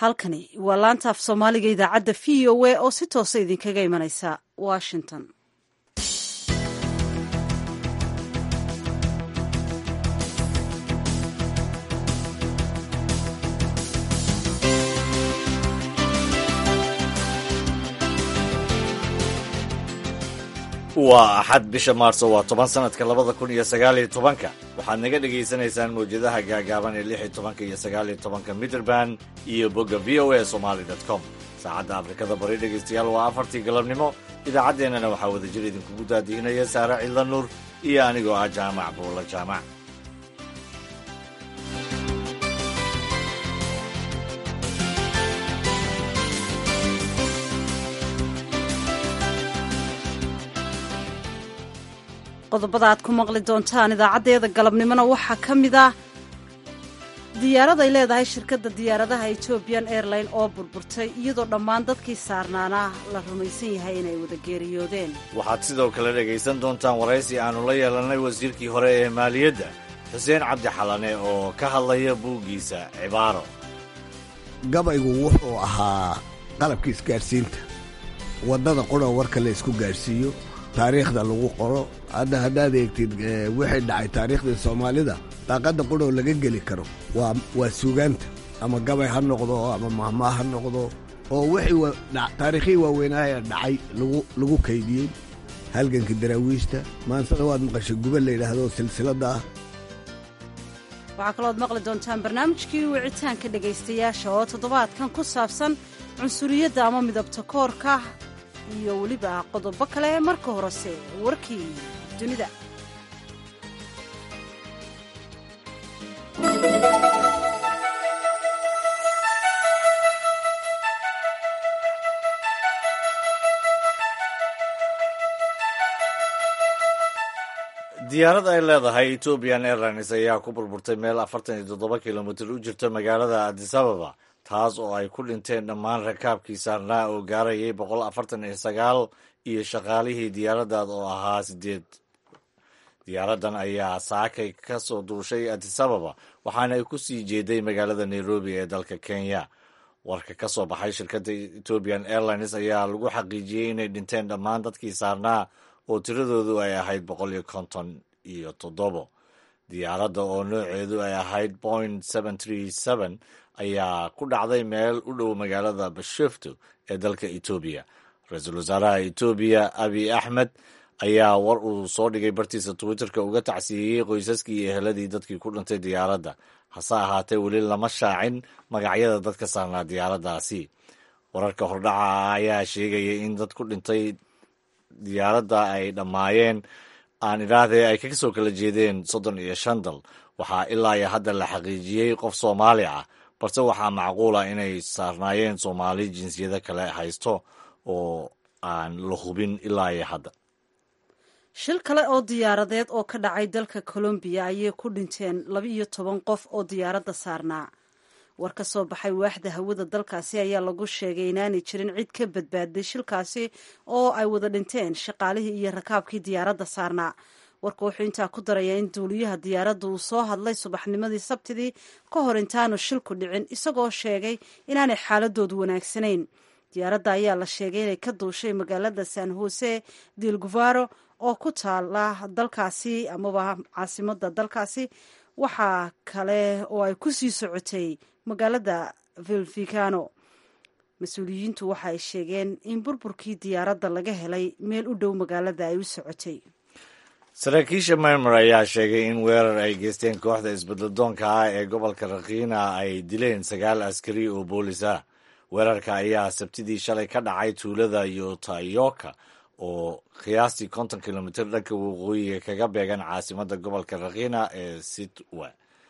halkani waa laanta af soomaaliga idaacadda v o a oo si toosa idinkaga imanaysa washington waa axad bisha maarso waa toban sanadka labada kun iyo sagaaliyo tobanka waxaad naga dhagaysanaysaan mawjadaha gaagaaban ee lix iyo tobanka iyo sagaaliyo tobanka mitrband iyo bogga v o a somaly dot com saacadda afrikada bari dhegaystayaal waa afartii galabnimo idaacaddeenana waxaa wadajir idinkugu daadiinaya saare cidla nuur iyo anigoo ah jaamac buulla jaamac qodobada aad ku maqli doontaan idaacaddeeda galabnimona waxaa ka mid ah diyaarad ay leedahay shirkadda diyaaradaha ethoobian airline oo burburtay iyadoo dhammaan dadkii saarnaana la rumaysan yahay inay wada geeriyoodeen waxaad sidoo kale dhegaysan doontaan waraysi aannu la yeelannay wasiirkii hore ee maaliyadda xuseen cabdi xalane oo ka hadlaya buuggiisa cibaaro gabaygu wuxuu ahaa qalabka isgaadhsiinta waddada qura warka la isku gaadhsiiyo taariikhda lagu qoro hadda haddaad eegtid wixii dhacay taariikhdii soomaalida daaqadda quroo laga geli karo waa waa suugaanta ama gabay ha noqdo ama mahmaa ha noqdo oo wixii taariikhihii waaweynaaye dhacay lagu kaydiyey halganka daraawiishta maansada waad maqashay guba la yidhaahdo silsiladda ah waxaa kalooad maqli doontaan barnaamijkii wicitaanka dhegaystayaasha oo toddobaadkan ku saabsan cunsuriyadda ama midabta koorka iyo weliba qodobo kale marka horese warkii dunida diyaarad ay leedahay ethoobian airlines ayaa ku burburtay meel afartan iyo toddoba kilomitir u jirta magaalada addis ababa taas oo ay ku dhinteen dhammaan rakaabkii saarnaa oo gaarayay boqol afartan iyo sagaal iyo shaqaalihii diyaaraddaad oo ahaa sideed diyaaraddan ayaa saakay ka soo duushay addis ababa waxaana ay ku sii jeeday magaalada nairobi ee dalka kenya warka ka soo baxay shirkadda ethoobian airlines ayaa lagu xaqiijiyey inay dhinteen dhammaan dadkii saarnaa oo tiradoodu ay ahayd boqol iyo konton iyo toddobo diyaaradda oo nooceedu ay ahayd point seven tree seven ayaa ku dhacday meel u dhow magaalada bashofto ee dalka etoobiya ra-iisul wasaaraha etoobiya abiy axmed ayaa war uu soo dhigay bartiisa twitterka uga tacsiiyey qoysaskii iyo eheladii dadkii ku dhintay diyaaradda hase ahaatee weli lama shaacin magacyada dadka saarnaa diyaaraddaasi wararka hordhaca ayaa sheegaya in dad ku dhintay diyaaradda ay dhammaayeen aan idhaahdee ay ka soo kala jeedeen soddon iyo shan dal waxaa ilaa iyo hadda la xaqiijiyey qof soomaali ah balse waxaa macquula inay saarnaayeen soomaali jinsiyado kale haysto oo aan la hubin ilaa iyo hadda shil kale oo diyaaradeed oo ka dhacay dalka colombiya ayay ku dhinteen laba iyo toban qof oo diyaaradda saarnaa war ka soo baxay waaxda hawada dalkaasi ayaa lagu sheegay inaanay jirin cid ka badbaaday shilkaasi oo ay wada dhinteen shaqaalihii iyo rakaabkii diyaaradda saarnaa warka wuxuu intaa ku darayaa in duuliyaha diyaaradda uu soo hadlay subaxnimadii sabtidii ka hor intaanu shilku dhicin isagoo sheegay inaanay xaaladoodu wanaagsanayn diyaaradda ayaa la sheegay inay ka duushay magaalada san jose del guvaro oo ku taala dalkaasi amaba caasimada dalkaasi waxaa kale oo ay ku sii socotay magaalada vilvicano mas-uuliyiintu waxa ay sheegeen in burburkii diyaaradda laga helay meel u dhow magaalada ay u socotay saraakiisha myanmar ayaa sheegay in weerar ay geysteen kooxda isbeddeldoonka ah ee gobolka rakiina ay dileen sagaal askari oo boolis ah weerarka ayaa sabtidii shalay ka dhacay tuulada yotayoka oo qiyaastii konton kilomitir dhanka waqooyiga kaga beegan caasimadda gobolka rakiina ee sitwa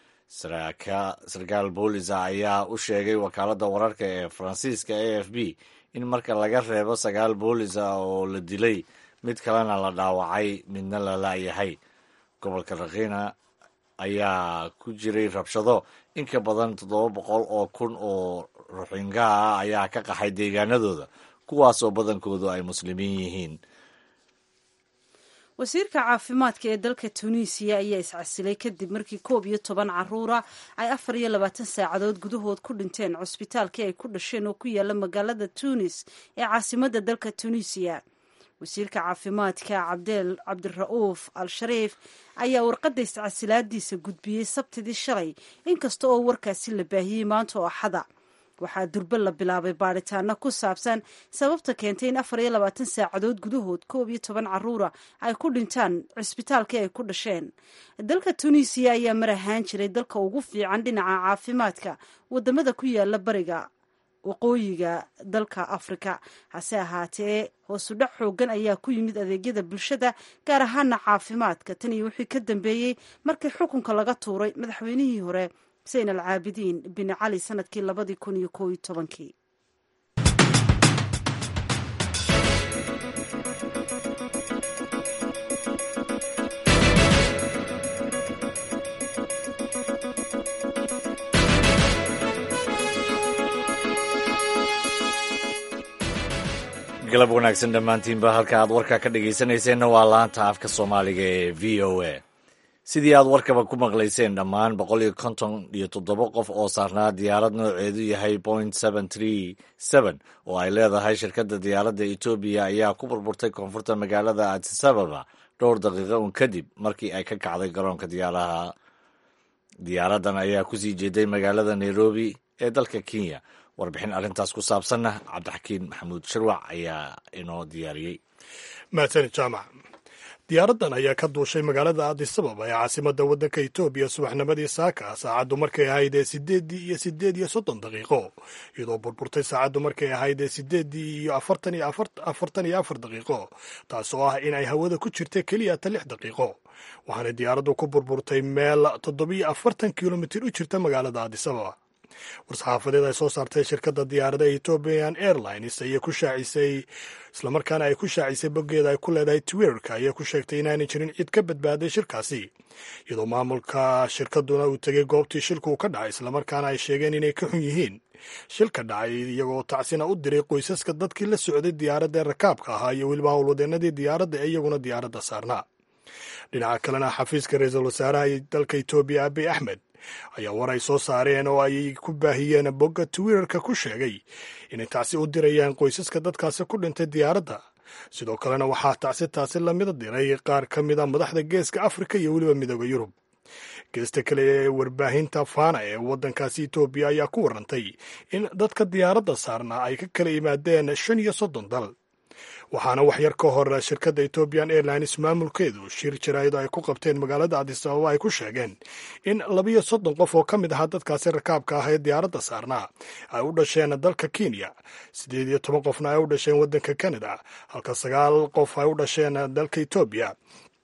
sarkaal boolisa ayaa u sheegay wakaaladda wararka ee faransiiska a f b in marka laga reebo sagaal boolis ah oo la dilay mid kalena la dhaawacay midna la laayahay gobolka rakiina ayaa ku jiray rabshado in ka badan toddoba boqol oo kun oo ruxingaha ah ayaa ka qaxay deegaanadooda kuwaasoo badankoodu ay muslimiin yihiin wasiirka caafimaadka ee dalka tunisiya ayaa iscasilay kadib markii koob iyo toban caruura ay afar iyo labaatan saacadood gudahood ku dhinteen cusbitaalkii ay ku dhasheen oo ku yaala magaalada tunis ee caasimadda dalka tunisiya wasiirka caafimaadka cabdeel cabdira'uuf al shariif ayaa warqadda iscasilaadiisa gudbiyey sabtidii shalay inkasta oo warkaasi la baahiyey maanta oo axada waxaa durbe la bilaabay baadhitaano ku saabsan sababta keentay in afar iyo labaatan saacadood gudahood koob iyo toban caruura ay ku dhintaan cisbitaalkii ay ku dhasheen dalka tunisiya ayaa mar ahaan jiray dalka ugu fiican dhinaca caafimaadka wadamada ku yaala bariga waqooyiga dalka afrika hase ahaatee hoosudhac xoogan ayaa ku yimid adeegyada bulshada gaar ahaana caafimaadka tan iyo wixii ka dambeeyey markii xukunka laga tuuray madaxweynihii hore xuseen al caabidiin bin cali sanadkii labadii kun iyo koob iyo tobankii galab wanaagsan dhammaantiinba halka aad warka ka dhegaysanayseena waa laanta afka soomaaliga ee v o a sidii aad warkaba ku maqlayseen dhammaan boqol iyo konton iyo toddoba qof oo saarnaa diyaarad nooceedu yahay point seven tree seven oo ay leedahay shirkadda diyaaradda etoobiya ayaa ku burburtay koonfurta magaalada adisababa dhowr daqiiqo un kadib markii ay ka kacday garoonka diyaaraha diyaaraddan ayaa kusii jeeday magaalada nairobi ee dalka kenya warbixin arrintaas ku saabsanna cabdixakiin maxamuud shirwac ayaa inoo diyaariyey mahadsanid jaamac diyaaraddan ayaa ka duushay magaalada adisababa ee caasimadda waddanka etoobiya subaxnimadii saaka saacaddu markay ahayd ee sideeddii iyo sideed iyo soddon daqiiqo iyadoo burburtay saacaddu markay ahayd ee sideeddii iyo afartan iyo afartan iyo afar daqiiqo taas oo ah in ay hawada ku jirta keliya ta lix daqiiqo waxaana diyaaraddu ku burburtay meel toddobiyo afartan kilomitir u jirta magaalada adisababa war-saxaafadeed ay soo saartay shirkadda diyaarada ethiopian airlines ayay ku shaacisay islamarkaana ay ku shaacisay boggeeda ay ku leedahay twitterka ayay ku sheegtay inaanay jirin cid ka badbaaday shirkaasi iyadoo maamulka shirkadduna uu tegey goobtii shilku ka dhacay islamarkaana ay sheegeen inay ka xun yihiin shilka dhacay iyagoo tacsina u diray qoysaska dadkii la socday diyaaradda rakaabka ahaa iyo weliba howlwadeenadii diyaaradda ee iyaguna diyaaradda saarnaa dhinaca kalena xafiiska ra-iisul wasaaraha dalka etoobiya abiy axmed ayaa war ay soo saareen oo ay ku baahiyeen bogga twitterka ku sheegay inay tacsi u dirayaan qoysaska dadkaasi ku dhintay diyaaradda sidoo kalena waxaa tacsi taasi lamida diray qaar ka mid a madaxda geeska afrika iyo weliba midooda yurub geesta kale ee warbaahinta fana ee waddankaasi etoobiya ayaa ku warantay in dadka diyaaradda saarnaa ay ka kala yimaadeen shan iyo soddon dal waxaana wax yar ka hor shirkadda ethiopian airlines maamulkeedu shir jaraa'id ay ku qabteen magaalada adisababa ay ku sheegeen in labiyo soddon qof oo ka mid ahaa dadkaasi rakaabka ah ee diyaaradda saarnaa ay u dhasheen dalka kenya siddeed iyo toban qofna ay u dhasheen waddanka canada halka sagaal qof ay u dhasheen dalka etoobiya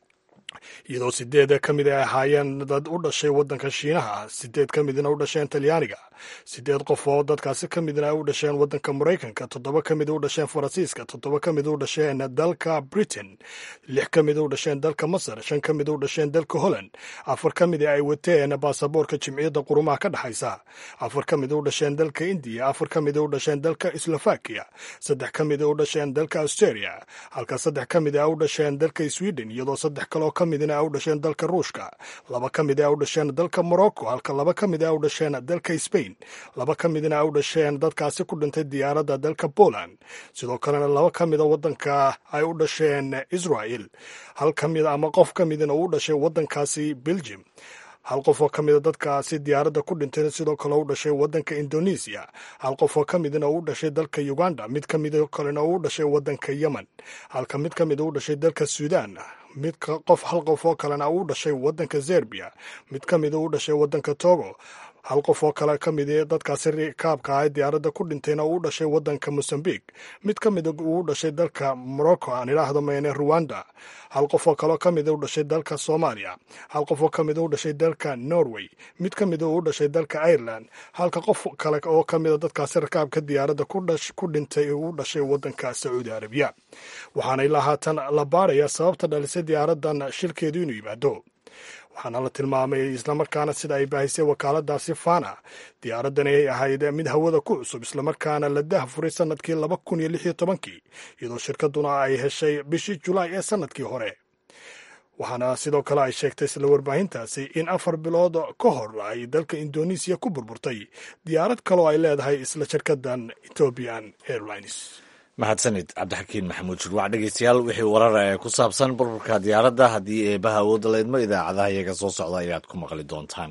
iyadoo sideed ka mid ay ahaayeen dad u dhashay waddanka shiinaha sideed ka midna u dhasheen talyaaniga sideed qof oo dadkaasi ka midna ay u dhasheen waddanka maraykanka toddoba ka mid u dhasheen faransiiska toddoba ka mid u dhasheen dalka britain lix ka mid u dhasheen dalka masar shan ka mid u dhasheen dalka holland afar ka mid ay wateen baasaboorka jimciyadda qurumaha ka dhexaysa afar ka mid u dhasheen dalka indiya afar ka mid u dhasheen dalka slovakia saddex ka mid u dhasheen dalka australia halka saddex ka mid a u dhasheen dalka sweden iyadoo saddex kaloo ka midna u dhasheen dalka ruushka laba ka mid a u dhasheen dalka morocco halka laba ka mid a u dhasheen dalka spain laba ka midna u dhasheen dadkaasi ku dhintay diyaaradda dalka poland sidoo kalena laba ka mida waddanka ay u dhasheen israel hal ka mid ama qof ka midna uu dhashay waddankaasi belgium hal qof oo ka mida dadkaasi diyaaradda ku dhintay sidoo kale u dhashay waddanka indonesia hal qof oo ka midna uu dhashay dalka uganda mid ka mid kalena uu dhashay waddanka yemen halka mid ka mid u dhashay dalka suudan mid qof hal qof oo kalena uu dhashay waddanka zerbiya mid ka mida u dhashay waddanka togo hal qof oo kale ka mid dadkaasi rikaabka ah diyaaradda ku dhintayna uu dhashay waddanka mosambik mid ka mida uu dhashay dalka morocco aan idhaahdo mayne ruwanda hal qof oo kaleo ka mida u dhashay dalka soomaaliya hal qof oo ka mida u dhashay dalka norway mid ka mida uu dhashay dalka ireland halka qof kale oo ka mida dadkaasi rakaabka diyaaradda ku dhintay uu dhashay waddanka sacuudi arabiya waxaana ilaa haatan la baaraya sababta dhalisay diyaaraddan shilkeedu inuu yimaado waxaana la tilmaamay islamarkaana sida ay baahisay wakaaladaasi fana diyaaraddan ay ahayd mid hawada ku cusub islamarkaana la dahfuray sanadkii laba kun iyo lix iyo tobankii iyadoo shirkaduna ay heshay bishii julaay ee sanadkii hore waxaana sidoo kale ay sheegtay isla warbaahintaasi in afar bilood ka hor ay dalka indonesiya ku burburtay diyaarad kaloo ay leedahay isla shirkadan ethiopian airlines mahadsanid cabdixakiin maxamuud shurwac dhegeystayaal wixii warar ee ku saabsan burburka diyaaradda haddii eebaha awoodda leedmo idaacadaha iyaga soo socda ayaad ku maqli doontaan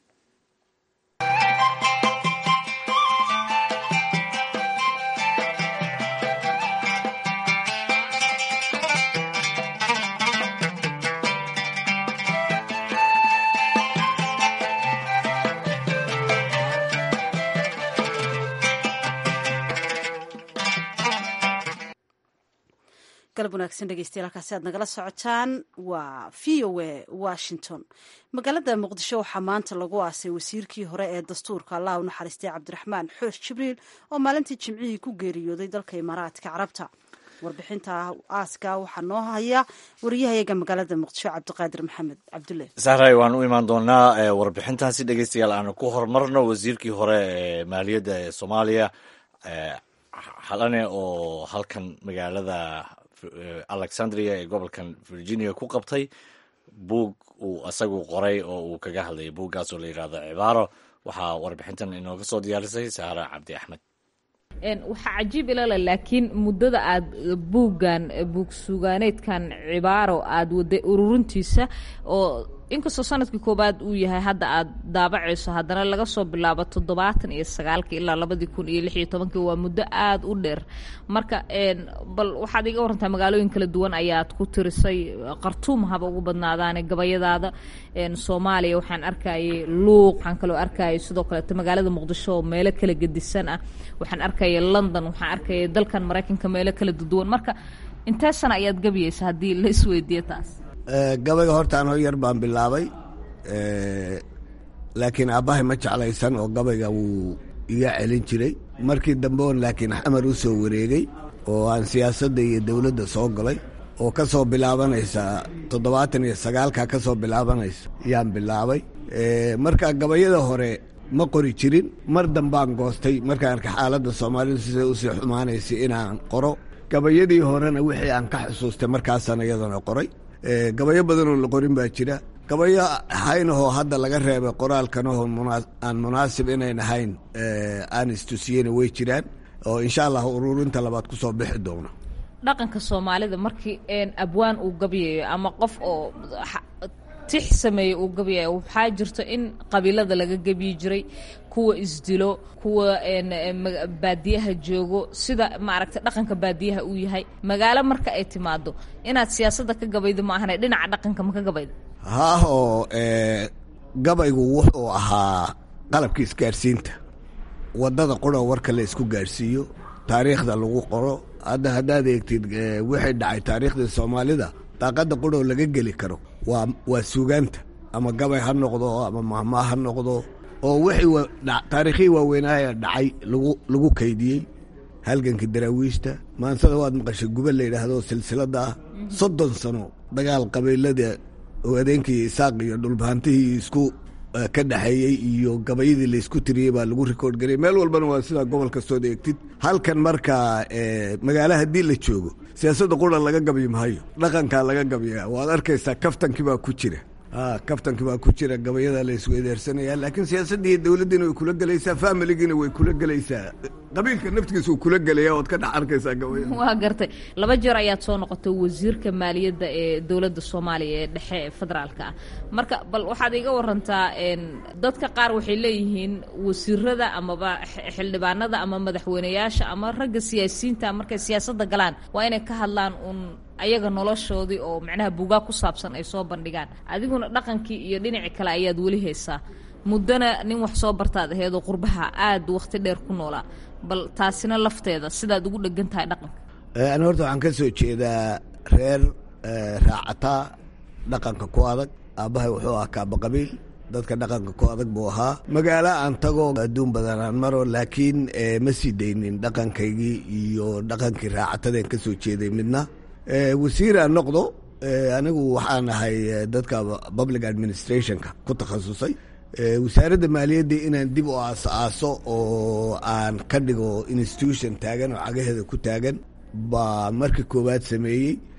galab wanaagsan dhegeystayaal halkaasi aad nagala socotaan waa v o a washington magaalada muqdisho waxaa maanta lagu aasay wasiirkii hore ee dastuurka allah u naxariistay cabdiraxmaan xoosh jibriil oo maalintii jimcihii ku geeriyooday dalka imaaraadka carabta warbixinta aaska waxaa noo haya wariyahayaga magaalada muqdisho cabdiqaadir maxamed cabdulle sahray waan u imaan doonaa warbixintaasi dhegeystayaal aanu ku horumarno wasiirkii hore ee maaliyadda ee soomaaliya xalane oo halkan magaalada alexandria ee gobolkan virginia ku qabtay buug uu isagu qoray oo uu kaga hadlayay buuggaas oo la yidhahdo cibaaro waxaa warbixintan inooga soo diyaarisay saara cabdi axmed waxaa cajiib ilale laakiin muddada aad buuggan buug sugaaneedkan cibaaro aada waday ururintiisa oo inkastoo sanadkii koowaad uu yahay hadda aad daabacayso haddana laga soo bilaabo toddobaatan iyo sagaalkii ilaa labadii kun iyo lix iyo tobankii waa muddo aada u dheer marka bal waxaad iga warantaa magaalooyin kala duwan ayaad ku tirisay qartuum haba ugu badnaadaane gabayadaada soomaaliya waxaan arkayay luuq waxaan kaloo arkayay sidoo kaleeto magaalada muqdisho oo meelo kala gedisan ah waxaan arkayay london waxaan arkayay dalkan maraykanka meelo kala duwan marka intee sana ayaad gabayeysa haddii la isweydiiyo taas gabayga horta anoo yar baan bilaabay laakiin aabbahay ma jeclaysan oo gabayga wuu iga celin jiray markii dambe on laakiin xamar u soo wareegay oo aan siyaasadda iyo dowladda soo galay oo ka soo bilaabanaysa toddobaatan iyo sagaalka ka soo bilaabanaysa yaan bilaabay marka gabayada hore ma qori jirin mar dambaan goostay markaan arka xaaladda soomaalidu siday usii xumaanaysay inaan qoro gabayadii horena wixii aan ka xusuustay markaasaan iyadana qoray gabayo badanoo la qorin baa jira gabayo haynahoo hadda laga reebay qoraalkanahoo aan munaasib inayn ahayn aan istusiyena way jiraan oo insha allah ururinta labaad ku soo bixi doona dhaqanka soomaalida markii abwaan uu gabyayo ama qof oo tix sameeyey uu gabyayo waxaa jirto in qabiilada laga gebyi jiray kuwa isdilo kuwa baadiyaha joogo sida maaragtay dhaqanka baadiyaha uu yahay magaalo marka ay timaado inaad siyaasadda ka gabaydo ma ahane dhinaca dhaqanka ma ka gabaydo haah oo gabaygu wuxuu ahaa qalabka isgaadhsiinta waddada qura warka la isku gaadhsiiyo taariikhda lagu qoro hadda haddaad eegtid wixii dhacay taariikhdii soomaalida daaqadda quroo laga geli karo waa waa suugaanta ama gabay ha noqdo ama mahmaa ha noqdo oo wixii taariikhihii waaweynaaye dhacay lagu lagu kaydiyey halgankii daraawiishta maansada waad maqashay guba la yidhaahdo silsilada ah soddon sano dagaal qabiilada oo adeenkii isaaq iyo dhulbahantihii isku ka dhexeeyey iyo gabayadii laysku tiriyey baa lagu rikoord gariyay meel walbana waa sidaa gobol kastood eegtid halkan marka magaala haddii la joogo siyaasadda qura laga gabyi maayo dhaqankaa laga gabyaa waad arkaysaa kaftankii baa ku jira kaftankii baa ku jira gabayada la isweydaarsanaya laakiin siyaasaddii dowladdiina way kula gelaysaa familigiina way kula gelaysaa qabiilka naftigiisa wuu kula gelaya ood ka dhex arkaysaa gabaya waa gartay laba jeer ayaad soo noqotay wasiirka maaliyadda ee dowladda soomaaliya ee dhexe ee federaalka ah marka bal waxaad iga warantaa dadka qaar waxay leeyihiin wasiirada amaba xildhibaanada ama madaxweyneyaasha ama ragga siyaasiyiinta markay siyaasadda galaan waa inay ka hadlaan uun ayaga noloshoodii oo macnaha buugaa ku saabsan ay soo bandhigaan adiguna dhaqankii iyo dhinaci kale ayaad weli haysaa muddana nin wax soo bartaad aheedoo qurbaha aad wakhti dheer ku noolaa bal taasina lafteeda sidaad ugu dhegan tahay dhaqanka ani horta waxaan ka soo jeedaa reer raacataa dhaqanka ku adag aabbahay wuxuu ahaa kaaba qabiil dadka dhaqanka ku adag buu ahaa magaalo aan tago adduun badan aan maro laakiin ma sii daynin dhaqankaygii iyo dhaqankii raacatadeen ka soo jeeday midna wasiir aan noqdo anigu waxaan ahay dadka public administrationka ku takhasusay wasaaradda maaliyadda inaan dib u aas-aaso oo aan ka dhigo institution taagan oo cagaheeda ku taagan baa markii koowaad sameeyey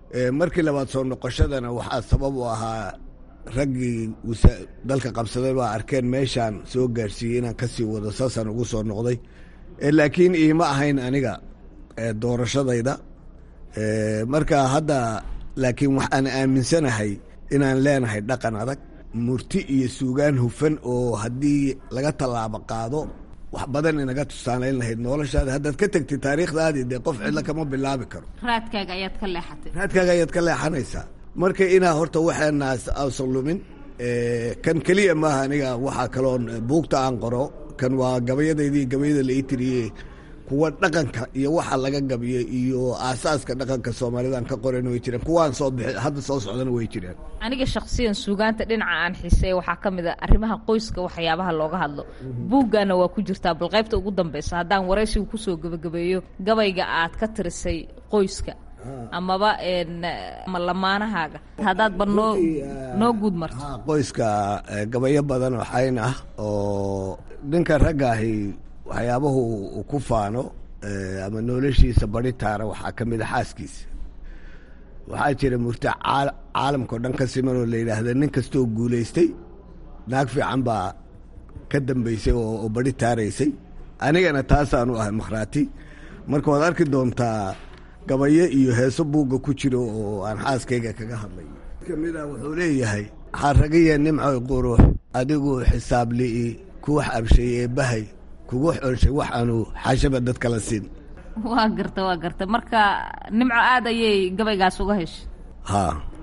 markii labaad soo noqoshadana waxaa sabab u ahaa raggii dalka qabsaday baa arkeen meeshaan soo gaarsiiyey inaan ka sii wado saasaan ugu soo noqday laakiin iima ahayn aniga doorashadayda marka hadda laakiin waxaan aaminsanahay inaan leenahay dhaqan adag murti iyo suugaan hufan oo haddii laga tallaabo qaado wax badan inaga tusaalayn lahayd noloshaada haddaad ka tegtid taariikhdaadii dee qof cidlo kama bilaabi karo raadkaaga ayaad ka leexatay raadkaaga ayaad ka leexanaysaa marka inaa horta waxeenaas ausan lumin kan keliya maaha aniga waxaa kaloon buugta aan qoro kan waa gabayadaydii gabayada la ii tiriye kuwa dhaqanka iyo waxa laga gabiyo iyo aasaaska dhaqanka soomaalidan ka qoran way jireen kuwaan soo bixi hadda soo socdana way jireen aniga shaksiyan suugaanta dhinaca aan xiiseey waxaa ka mid a arrimaha qoyska waxyaabaha looga hadlo buuggaana waa ku jirtaa bal qaybta ugu dambeysa haddaan waraysiga kusoo gebagabeeyo gabayga aad ka tirisay qoyska amaba ma lamaanahaaga haddaadba noo noo guud marto qoyska gabayo badan oo xayn ah oo ninka ragga ahi waxyaabahu uu ku faano ama noloshiisa bari taara waxaa ka mid a xaaskiisa waxaa jira murti caalamkao dhan ka siman oo la yidhaahda nin kastoo guulaystay naag fiican baa ka dambaysay oo bari taaraysay anigana taasaanu ahay makhraati marka waad arki doontaa gabayo iyo heeso buugga ku jiro oo aan xaaskayga kaga hadlay kamid a wuxuu leeyahay xaragiya nimcoy qurux adigu xisaab li'i kuwax abshay ee bahay kugu xonshay wax aanu xaashaba dad kala siin waa garta waa garta marka nimco aad ayay gabaygaas uga heshay ha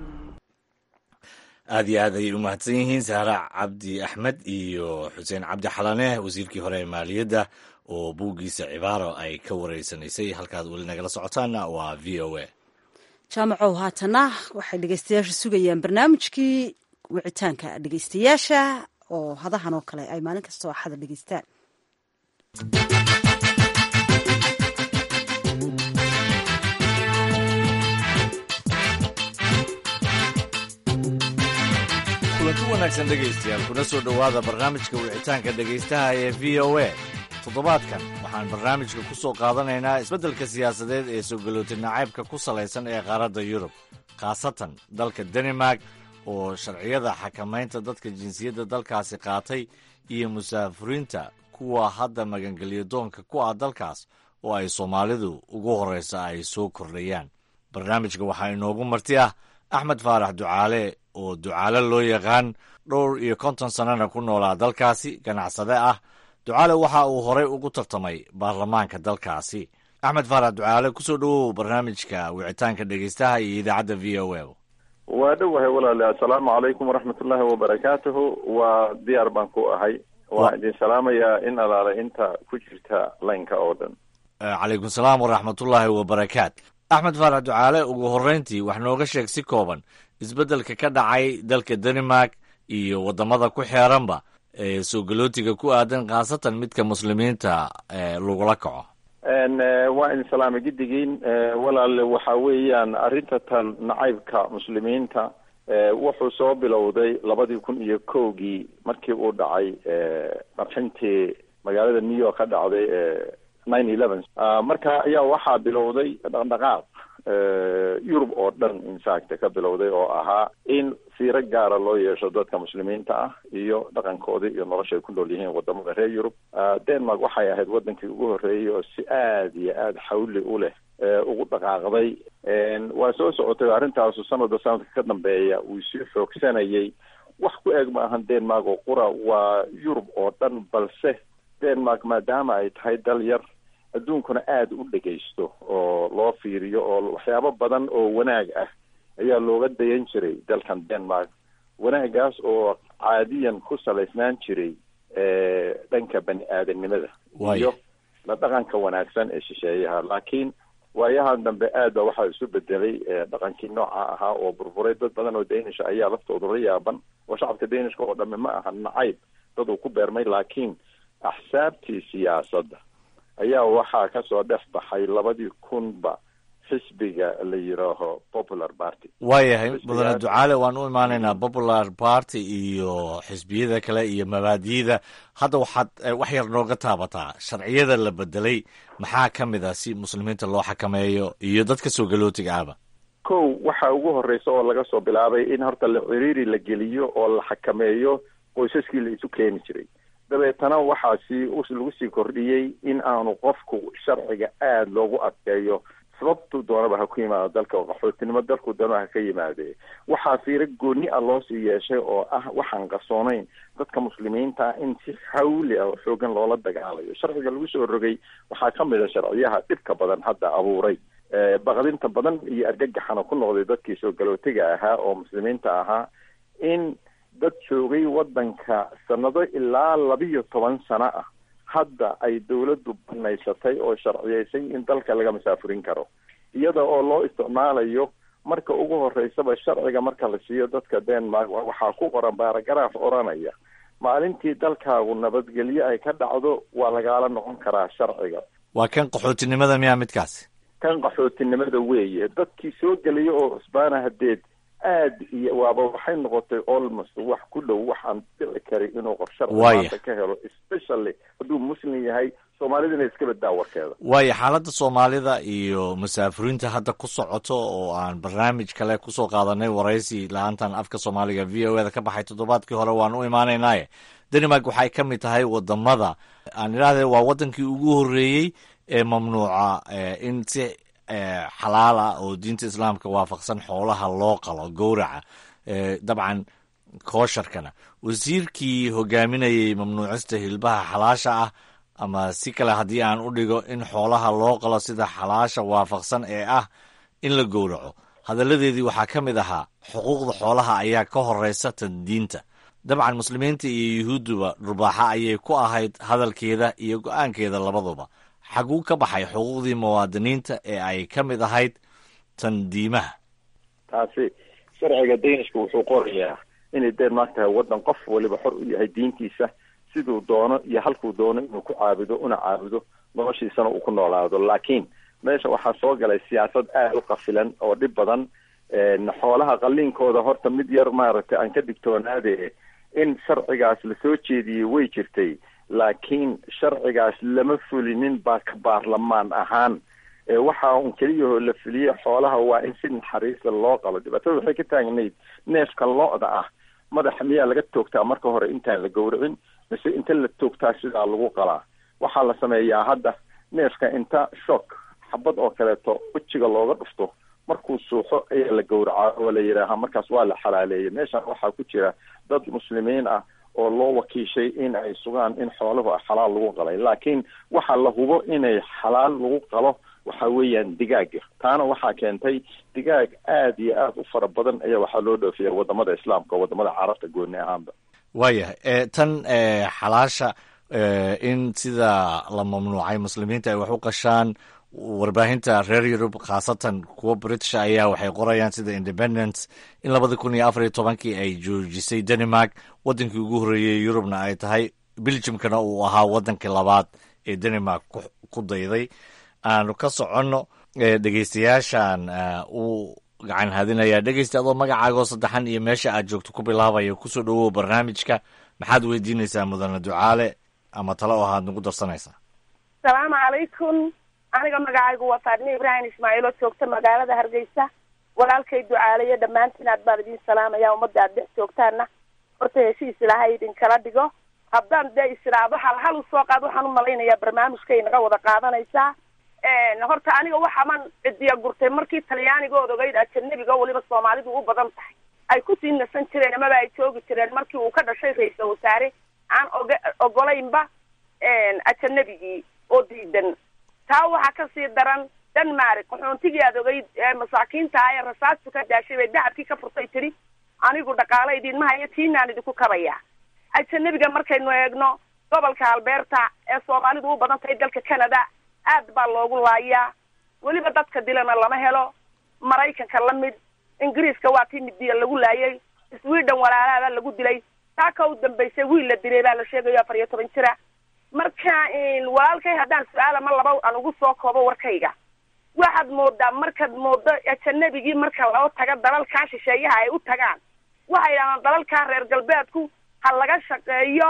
aad iyo aad ayay u mahadsan yihiin sahra cabdi axmed iyo xuseen cabdi xalane wasiirkii hore ee maaliyadda oo buuggiisa cibaaro ay ka wareysanaysay halkaad weli nagala socotaanna waa v o a jaamacow haatana waxay dhegeystayaasha sugayaan barnaamijkii wicitaanka dhegeystayaasha oo hadahan oo kale ay maalin kasta oo axada dhegeystaan kulanti wanaagsan dhegaystayaal kuna soo dhowaada barnaamijka wicitaanka dhegaystaha ee v o a toddobaadkan waxaan barnaamijka ku soo qaadanaynaa isbeddelka siyaasadeed ee sogolooti nacaybka ku salaysan ee qaaradda yurub khaasatan dalka danimark oo sharciyada xakamaynta dadka jinsiyadda dalkaasi qaatay iyo musaafuriinta kuwa hadda magangelyo doonka ku ah dalkaas oo ay soomaalidu ugu horraysa ay soo kordhayaan barnaamijka waxaa inoogu marti ah axmed faarax ducaale oo ducaale loo yaqaan dhowr iyo konton sannana ku noolaa dalkaasi ganacsade ah ducaale waxa uu horey ugu tartamay baarlamaanka dalkaasi axmed faarax ducaale kusoo dhowow barnaamijka wicitaanka dhegeystaha iyo idaacadda v o a waa dhowahay walaale assalaamu calaykum waraxmatullaahi wabarakaatuhu waa diyaar baan ku ahay waan idin salaamayaa in alaala inta ku jirta laynka oo dhan calaykum salaam waraxmatullaahi wabarakaat axmed faarax ducaale ugu horreyntii wax nooga sheeg si kooban isbeddelka ka dhacay dalka danimark iyo waddamada ku xeeranba ee soo galootiga ku aadan khaasatan midka muslimiinta lagula kaco waa idin salaamay giddigiin walaale waxa weeyaan arrinta tan nacaybka muslimiinta wuxuu soo bilowday labadii kun iyo kowgii markii uu dhacay qarxintii magaalada new york ka dhacday nine eleven marka ayaa waxaa bilowday dhaqdhaqaaq yurub oo dhan infact ka bilowday oo ahaa in siiro gaara loo yeesho dadka muslimiinta ah iyo dhaqankoodii iyo nolosha ay ku nool yihiin wadamada reer yurub denmark waxay ahayd wadankii ugu horreeyey oo si aada iyo aada xawli u leh ugu dhaqaaqday waa soo socotay arrintaasu sanadba sanadka ka dambeeya uu sii xoogsanayay wax ku eeg ma ahan denmark oo qura waa yurub oo dhan balse denmark maadaama ay tahay dal yar adduunkuna aada u dhegaysto oo loo fiiriyo oo waxyaabo badan oo wanaag ah ayaa looga dayan jiray dalkan denmark wanaagaas oo caadiyan ku salaysnaan jiray dhanka bani aadanimada iyo la dhaqanka wanaagsan ee shisheeyaha laakiin waayahan dambe aad ba waxaa isu bedelay dhaqankii nooca ahaa oo burburay dad badan oo danisha ayaa laftooda la yaaban oo shacabka danishka oo dhami ma aha nacayb dad uu ku beermay laakiin axsaabtii siyaasadda ayaa waxaa kasoo dhex baxay labadii kunba xisbiga la yidhaaho popular party waayahay mudane ducaale waan u imaanaynaa popular party iyo xisbiyada kale iyo mabaadiyada hadda waxaad wax yar nooga taabataa sharciyada la bedelay maxaa ka mid ah si muslimiinta loo xakameeyo iyo dadka soo galootiga ahba kow waxa ugu horeysa oo laga soo bilaabay in horta la ciriiri la geliyo oo la xakameeyo qoysaskii la isu keeni jiray dabeetana waxaasi lagu sii kordhiyey in aanu qofku sharciga aada loogu adkeeyo sababtuu doonaba ha ku yimaado dalka oo qaxootinimo dalkuu doonaba ha ka yimaadee waxaa fiiro gooni ah loo sii yeeshay oo ah waxaan qarsoonayn dadka muslimiinta in si hawli ah oo xoogan loola dagaalayo sharciga lagu soo rogay waxaa ka mid a sharciyaha dhibka badan hadda abuuray baqdinta badan iyo argagaxana ku noqday dadkii soo galootiga ahaa oo muslimiinta ahaa in dad joogay waddanka sanado ilaa labiyo toban sano ah hadda ay dawladdu banaysatay oo sharciyeysay in dalka laga masaafurin karo iyada oo loo isticmaalayo marka ugu horeysaba sharciga marka la siiyo dadka denmark waxaa ku qoran baaragaraaf odhanaya maalintii dalkaagu nabadgelyo ay ka dhacdo waa lagaala noqon karaa sharciga waa kan qaxootinimada miyaa midkaasi kan qaxootinimada weeye dadkii soo gelaya oo cusbaana hadeed aad iyo waaba waxay noqotay almost wax ku dhow waxaan dhici karin inuu qof sharci maanta ka helo especially hadduu muslim yahay soomaalidana iska badaa warkeeda waayo xaaladda soomaalida iyo musaafiriinta hadda ku socoto oo aan barnaamij kale kusoo qaadanay waraysi la-aantan afka soomaaliga v o e da ka baxay toddobaadkii hore waan u imaanaynaaye denmark waxay ka mid tahay wadamada aan idhahdee waa wadankii ugu horreeyey ee mamnuuca in si xalaal ah oo diinta islaamka waafaqsan xoolaha loo qalo gowraca dabcan koosharkana wasiirkii hogaaminayay mamnuucista hilbaha xalaasha ah ama si kale haddii aan u dhigo in xoolaha loo qalo sida xalaasha waafaqsan ee ah in la gowraco hadalladeedii waxaa ka mid ahaa xuquuqda xoolaha ayaa ka horeysa tan diinta dabcan muslimiinta iyo yuhuudduba dharbaaxa ayay ku ahayd hadalkeeda iyo go-aankeeda labaduba xaguu ka baxay xuquuqdii muwaadiniinta ee ay ka mid ahayd tan diimaha taasi sharciga danishka wuxuu qorayaa inay denmark tahay waddan qof waliba xor u yahay diintiisa siduu doono iyo halkuu doono inuu ku caabudo una caabudo noloshiisana uu ku noolaado laakiin meesha waxaa soo galay siyaasad aada u qafilan oo dhib badan xoolaha qaliinkooda horta mid yar maaragtay aan ka digtoonaade in sharcigaas lasoo jeediyey way jirtay laakiin sharcigaas lama fulinin baa ka baarlamaan ahaan waxa un keliyahoo la fuliyey xoolaha waa in si naxariisa loo qalo dhibaatada waxay ka taagnayd neefka lo-da ah madaxa miyaa laga toogtaa marka hore intaan la gowracin mise inta la toogtaa sidaa lagu qalaa waxaa la sameeyaa hadda neefka inta shock xabad oo kaleeto wejiga looga dhufto markuu suuxo ayaa la gowracaa oo la yidhaahaa markaas waa la xalaaleeyay meeshan waxaa ku jira dad muslimiin ah oo loo wakiishay in ay sugaan in xooluhu xalaal lagu qalay laakiin waxa la hubo inay xalaal lagu qalo waxa weeyaan digaaga taana waxaa keentay digaag aada iyo aada u fara badan ayaa waxaa loo dhoofiya wadamada islaamka wadamada carabta gooni ahaanba waayahay tan xalaasha in sida la mamnuucay muslimiinta ay wax u qashaan warbaahinta reer yurub khaasatan kuwa british ayaa waxay qorayaan sida independence in labada kun iyo afar iyo tobankii ay joojisay denmark wadankii ugu horreeyey yurubna ay tahay belgiumkana uu ahaa wadankii labaad ee denmark ku dayday aanu ka soconno dhegeystayaashan uu gacan hadinayaa dhegeysta adoo magacaagoo saddexan iyo meesha aad joogto ku bilaabaya kusoo dhowow barnaamijka maxaad weydiinaysaa mudane ducaale ama tale oo ahaad nagu darsanaysaa asalaamu calaykum aniga magacaygu waa faadime ibraahim ismaaciil oo joogta magaalada hargeysa walaalkay ducaaleyo dhammaantiin aad baan idin salaamaya ummadda aad dhex joogtaana horta heshiis ilaahay idinkala dhigo haddaan dee isiraado hal hal usoo qaad waxaan umalaynayaa barnaamijkay naga wada qaadanaysaa horta aniga waxaman cidiya gurtay markii talyaanigood ogeyd ajanabiga weliba soomaalidu u badan tahay ay kusii nasan jireen amaba ay joogi jireen markii uu ka dhashay ra-iisal wasaare aan oga ogolaynba ajanabigii oo diidan taa waxaa kasii daran denmark qaxoontigii aad ogeyd masaakiinta ah ee rasaastu ka daashay bay dacabkii ka furtay tidhi anigu dhaqaale idinma hayo tiinaan idinku kabaya ajanabiga markaynu eegno gobolka alberta ee soomaalidu u badan tahay dalka canada aad baa loogu laayaa weliba dadka dilana lama helo maraykanka la mid ingiriiska waa tii midiya lagu laayay sweden walaalaada lagu dilay taa ka u dambaysay wiil la dilay baa la sheegayo afar iyo toban jira marka walaalkay haddaan su-aal ama laba aan ugu soo koobo warkayga waxaad moodaa markaad moodo ajanabigii marka loo taga dalalkaa shisheeyaha ay u tagaan waxay yidhahdaan dalalkaa reer galbeedku ha laga shaqeeyo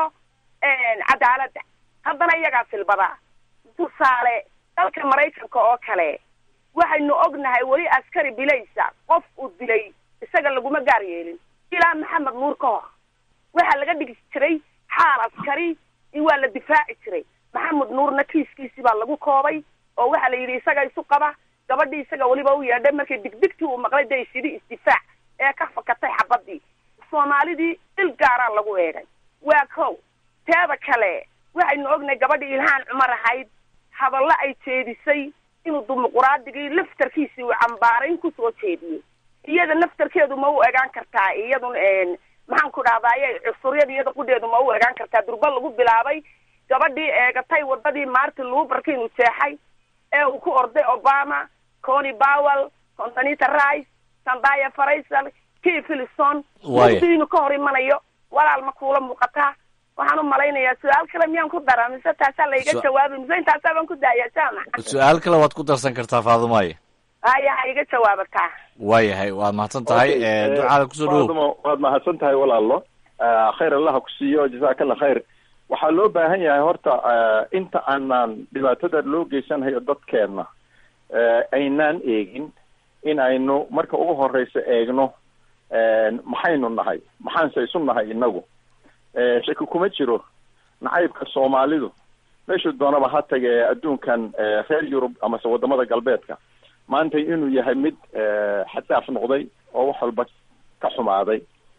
cadaaladda haddana iyagaa silbadaa tusaale dalka maraykanka oo kale waxaynu ognahay weli askari bilaysa qof uu dilay isaga laguma gaar yeelin ilaa maxamed nuur ka hor waxaa laga dhigi jiray xaal askari waa la difaaci jiray maxamed nuurna kiiskiisii baa lagu koobay oo waxaa la yidhi isaga isu qaba gabadhii isaga weliba u yeedhay markay digdigtii uu maqlay day sidhi isdifaac ee ka fakatay xabadii soomaalidii il gaaraa lagu eegay waa kow teeda kale waxaynu ognahay gabadhii ilhaan cumar ahayd hadallo ay jeedisay inuu dimuquraadigii laftarkiisii uu cambaarayn kusoo jeediyey iyada laftarkeedu ma u egaan kartaa iyadun maxaan ku dhahdaye cusuryada iyada qudheedu ma u egaan kartaa durba lagu bilaabay gabadhii eegatay wadadii martin luberka inuu jeexay ee uu ku orday obama cony powell contanita rice sandaya faraysal kii philison mugdi inuu ka hor imanayo walaal ma kuula muuqataa waxaan u malaynayaa su-aal kale miyaan ku dara mise taasaa laiga jawaabay mise intaasaa baan ku daayaa jaamac su-aal kale waad ku darsan kartaa faadumaye haya ha iga jawaabataa waayahay waad mahadsan tahay ducaada kusoo dhawow faaduma waad mahadsan tahay walaalo khayr allah ku siiyo jazaakalla khayr waxaa loo baahan yahay horta inta aanaan dhibaatada loo geysanayo dadkeenna aynaan eegin in aynu marka ugu horeysa eegno maxaynu nahay maxaanse isu nahay inagu shaki kuma jiro nacaybka soomaalidu meeshuu doonaba ha tage adduunkan reer yurub amase wadamada galbeedka maanta inuu yahay mid xadaaf noqday oo wax walba ka xumaaday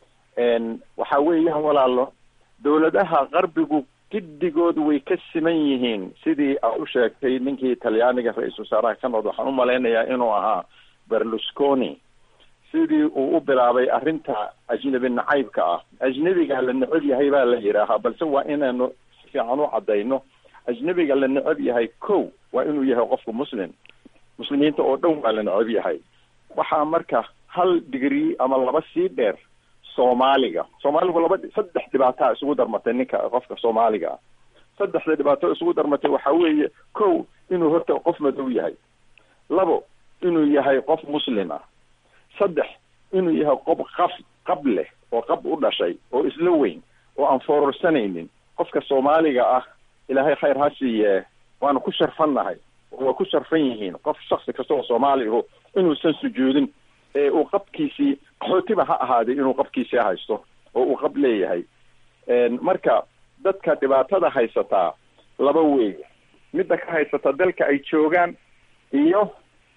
waxa weeyaan walaalo dawladaha qarbigu giddigood way ka siman yihiin sidii aad u sheegtay ninkii talyaaniga ra-iisul wasaaraha ka noqda waxaan u malaynayaa inuu ahaa berlusconi sidii uu u bilaabay arrinta ajnebi nacaybka ah ajnebiga la necab yahay baa la yidhaahaa balse waa inaanu si fiican u caddayno ajnebiga la necab yahay ko waa inuu yahay qofku muslim muslimiinta oo dhan waa la necab yahay waxaa marka hal digrii ama laba sii dheer soomaaliga soomaaligu laba saddex dhibaataa isugu darmatay ninka qofka soomaaliga ah saddexda dhibaato isugu darmatay waxaa weeye ko inuu horta qof madow yahay labo inuu yahay qof muslim ah saddex inuu yahay qof qaf qab leh oo qab u dhashay oo isla weyn oo aan foororsanaynin qofka soomaaliga ah ilaahay khayr ha siiye waanu ku sharfannahay oo waa ku sharfan yihiin qof shaksi kasta oo soomaaliaho inuusan sujuudin ee uu qabkiisii qaxootiba ha ahaaday inuu qabkiisii haysto oo uu qab leeyahay marka dadka dhibaatada haysataa laba weeye midda ka haysata dalka ay joogaan iyo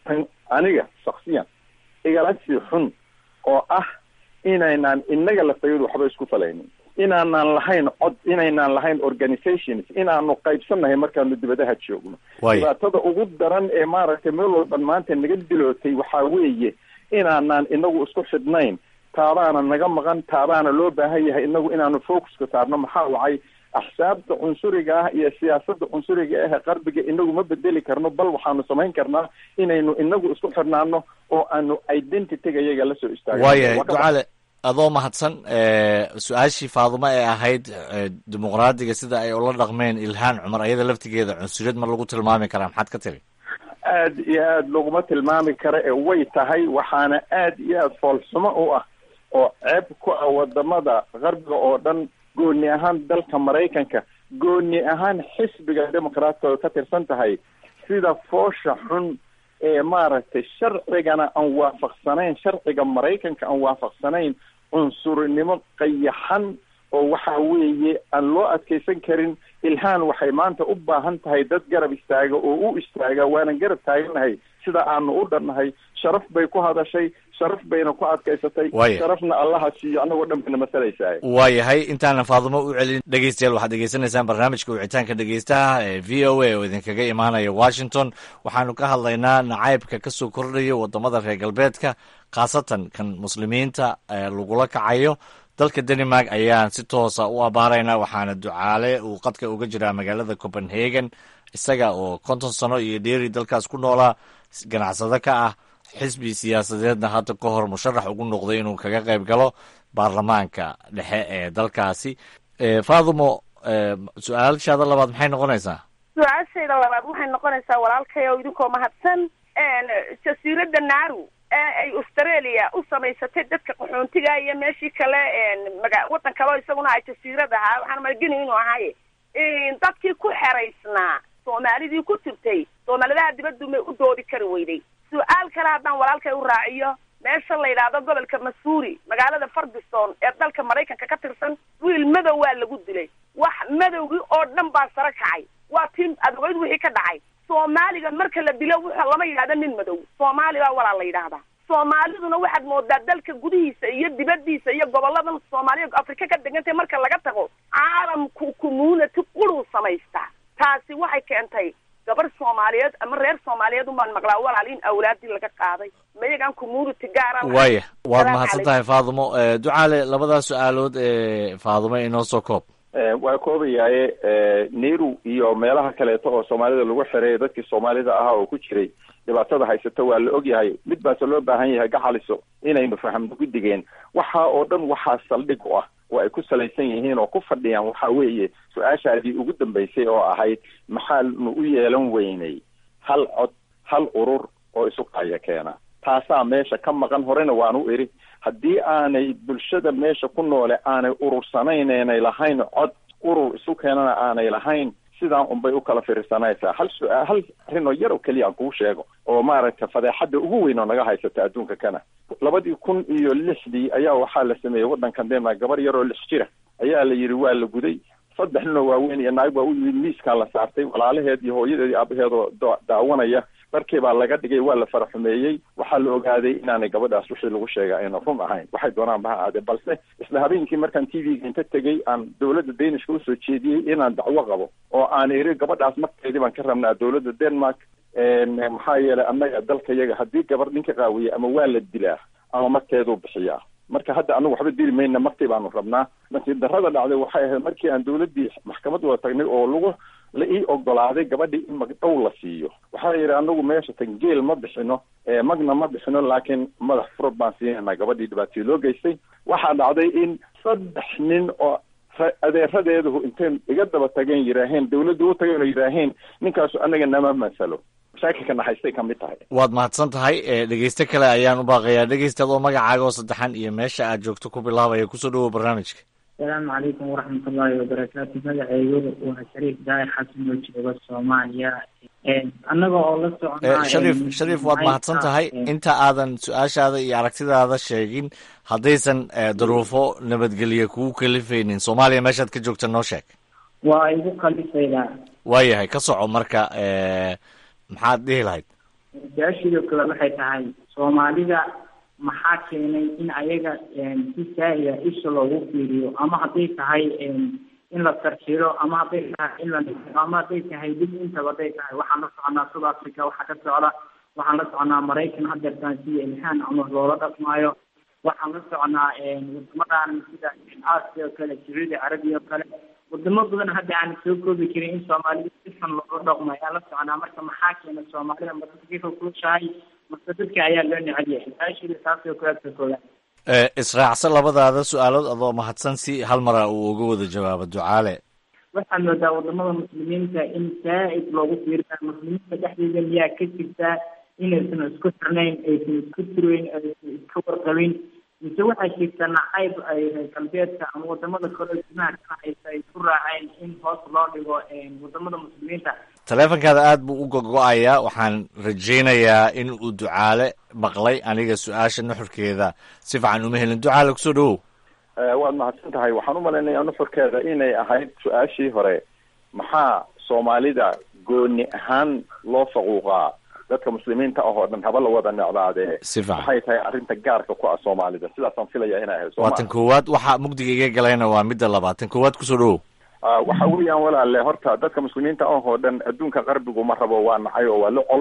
aniga shaksiyan igalasi xun oo ah inaynaan inaga lafayadu waxba isku falaynin inaanaan lahayn cod inaynaan lahayn organizations inaanu qaybsannahay markaanu dibadaha joogno dhibaatada ugu daran ee maaragtay meel walban maanta naga dilootay waxaa weeye inaanaan inagu isku xidhnayn taabaana naga maqan taabaana loo baahan yahay inagu inaanu focuska saarno maxaa wacay axsaabta cunsuriga ah iyo siyaasada cunsuriga ah qarbiga inagu ma bedeli karno bal waxaanu samayn karnaa inaynu inagu isku xidhnaano oo aanu identityga iyaga la soo istaagno waayahay ducale adoo mahadsan su-aashii faadumo ee ahayd dimuqraadiga sida ay ula dhaqmeen ilhaan cumar ayada laftigeeda cunsuriyad ma lagu tilmaami karaa maxaad ka tiri aad iyo aad laguma tilmaami karo ee way tahay waxaana aad iyo aad foolxumo u ah oo ceeb ku ah wadamada qarbiga oo dhan gooni ahaan dalka maraykanka gooni ahaan xisbiga dimuqraadka oo ka tirsan tahay sida foosha xun ee maaragtay sharcigana aan waafaqsanayn sharciga maraykanka aan waafaqsanayn cunsurinimo qayaxan oo waxa weeye aan loo adkeysan karin ilhaan waxay maanta u baahan tahay dad garab istaaga oo u istaaga waanan garab taaganahay sida aanu u dhannahay sharaf bay ku hadashay sharaf bayna ku adkaysatay sharafna allaha siiyo annagoo dhan bayna masalaysaa waayahay intaanan faadumo u celin dhegeystayaal waxaad degeysanaysaan barnaamijka wicitaanka dhegeystaha ee v o a oo idinkaga imaanaya washington waxaanu ka hadlaynaa nacaybka kasoo kordhaya wadamada reer galbeedka khaasatan kan muslimiinta lagula kacayo dalka denmark ayaan si toosa u abaaraynaa waxaana ducaale uu qadka uga jiraa magaalada copenhagen isaga oo konton sano iyo dheeri dalkaas ku noolaa ganacsado ka ah xisbi siyaasadeedna hadda ka hor musharax ugu noqday inuu kaga qayb galo baarlamaanka dhexe ee dalkaasi faadumo su-aashaada labaad maxay noqonaysaa su-aashayda labaad waxay noqonaysaa walaalkay oo idinkoo mahadsan jasiiradda naaru ee ay australia u samaysatay dadka qaxoontiga iyo meeshii kale maga waddan kaleo isaguna ay jasiirad ahaa waxaan malgeni inuu ahay dadkii ku xeraysnaa soomaalidii ku jirtay soomaalidaha dibaddu may u doodi kari weyday su-aal kale haddaan walaalkay u raaciyo meesha la yidhaahdo gobolka masuuri magaalada ferguson ee dalka maraykanka ka tirsan wiil madow waa lagu dilay wax madowgii oo dhan baa sare kacay waa tii adogeyd wixii ka dhacay soomaaliga marka la dilo wuxuu lama yidhahdo nin madow soomaali baa walaa la yidhaahdaa soomaaliduna waxaad moodaa dalka gudihiisa iyo dibadiisa iyo goboladan soomaaliya afrika ka degantay marka laga tago caalamku community quruu samaystaa taasi waxay keentay gabar soomaaliyeed ama reer soomaaliyeed umaan maqlaa walaal in awlaadii laga qaaday mayagaan community gaara waaya waad mahadsan tahay faadumo ducaale labadaas su-aalood ee faadumo inoo soo koob waa koobayaaye nairu iyo meelaha kaleeto oo soomaalida lagu xiray dadkii soomaalida ahaa oo ku jiray dhibaatada haysata waa la ogyahay mid baase loo baahan yahay gacaliso inaynu fahamno guddigeen waxa oo dhan waxaa saldhig u ah oo ay ku salaysan yihiin oo ku fadhiyaan waxa weeye su-aashaadii ugu dambaysay oo ahayd maxaanu u yeelan weynay hal cod hal urur oo isu qaaya keena taasaa meesha ka maqan horena waanu idhi haddii aanay bulshada meesha ku noole aanay urursanayn aanay lahayn cod urur isu keenana aanay lahayn sidaan unbay u kala fiirsanaysaa hal su-aal hal arrin oo yar oo keliya aan kuu sheego oo maaragtay fadeexadda ugu weyn oo naga haysata adduunka kana labadii kun iyo lixdii ayaa waxaa la sameeyey waddankan denmark gabar yar oo lix jira ayaa la yidhi waa la guday saddex nin oo waaweyn iyo naag baa u yimid miiskaa la saartay walaalaheed iyo hooyadeed iyo aabaheed oo daawanaya dharkii baa laga dhigay waa la faraxumeeyey waxaa la ogaaday inaanay gabadhaas wixii lagu sheega ayna run ahayn waxay doonaan ba ha ahaadee balse isla habeenkii markaan t v-ga inta tegey aan dowladda danishka usoo jeediyey inaan dacwo qabo oo aan iri gabadhaas markeedii baan ka rabnaa dowladda denmark maxaa yeelay annaga dalka yaga haddii gabar ninka qaawiya ama waa la dilaa ama markeeduu bixiyaa marka hadda anagu waxba dili mayna markii baanu rabnaa nasiib darrada dhacday waxay ahayd markii aan dowladdii maxkamad wada tagnay oo lagu la ii ogolaaday gabadhii in magdhow la siiyo waxaa yidhi anagu meesha tan geel ma bixino magna ma bixino laakiin madax furad baan siinayna gabadhii dhibaatay loo geystay waxaa dhacday in saddex nin oo adeeradeedu intay iga daba tageen yidhaaheen dawladda u tageen oo yidhaaheen ninkaasu anaga nama masalo mashaakilka naxaystay ka mid tahay waad mahadsan tahay dhegeyste kale ayaan u baaqayaa dhegeysta adoo magacaaga oo saddexan iyo meesha aad joogto ku bilaabaya kusoo dhawow barnaamijka asalaamu calaykum waraxmatullaahi wabarakaatu magaceygu waa shariif daahir xasan oo jooga soomaaliya annaga oo la socnaa shariif shariif waad mahadsan tahay inta aadan su-aashaada iyo aragtidaada sheegin haddaysan daruufo nabadgelye kugu kalifaynin soomaaliya meeshaad ka joogta noo sheeg waa igu kalifaydaa waayahay ka soco marka maxaad dhihi lahayd su-aashidoo kale waxay tahay soomaalida maxaa keenay in ayaga si saahida isha loogu fiiriyo ama hadday tahay in la tarjiro ama hadday tahay in la ama hadday tahay dib intaba hadday tahay waxaan la soconaa south africa waxaa ka socda waxaan la soconaa maraykan hadeertaan sida ilhaan cumar loola dhaqmaayo waxaan la soconaa wadamadan sida asia oo kale sacuudi carabiya oo kale wadamo badan hadda aan soo koobi karin in soomaalida si xun loola dhaqmo ayaan la soconaa marka maxaa keena soomaalida ma dadka kulushahay mase dadka ayaa loo necel yahay su-aashiida taasoo kuwaagta koodan israacsan labadaada su-aalood adoo mahadsan si hal mara uu uga wada jawaabo ducaale waxaad moodaa wadamada muslimiinta in saa-id loogu fiirinayo muslimiinta dhexdeeda miyaa ka jirtaa inaysan isku xirnayn aysan isku tirayn aysan iska warqabin mise waxaa jirta nacayb ay galbeedka ama wadamada kale gudaha ka haysa ay ku raaceen in hoos loo dhigo wadamada muslimiinta taleefonkaada aad buu u gogo-ayaa waxaan rajaynayaa in uu ducaale maqlay aniga su-aasha nuxurkeeda si fiican uma helin ducaale kusoo dhawow waad mahadsan tahay waxaan u malaynayaa nuxurkeeda inay ahayd su-aashii hore maxaa soomaalida gooni ahaan loo faquuqaa dadka muslimiinta ah oo dhan haba la wada necdaadee si fiican maxay tahay arrinta gaarka ku ah soomaalida sidaasaan filaya inay ahayd waa tan koowaad waxaa mugdiga iga galayna waa midda labaad tan koowaad kusoo dhawow waxa weeyaan walaale horta dadka muslimiinta ah oo dhan adduunka qarbigu ma rabo waa nacay oo waa la col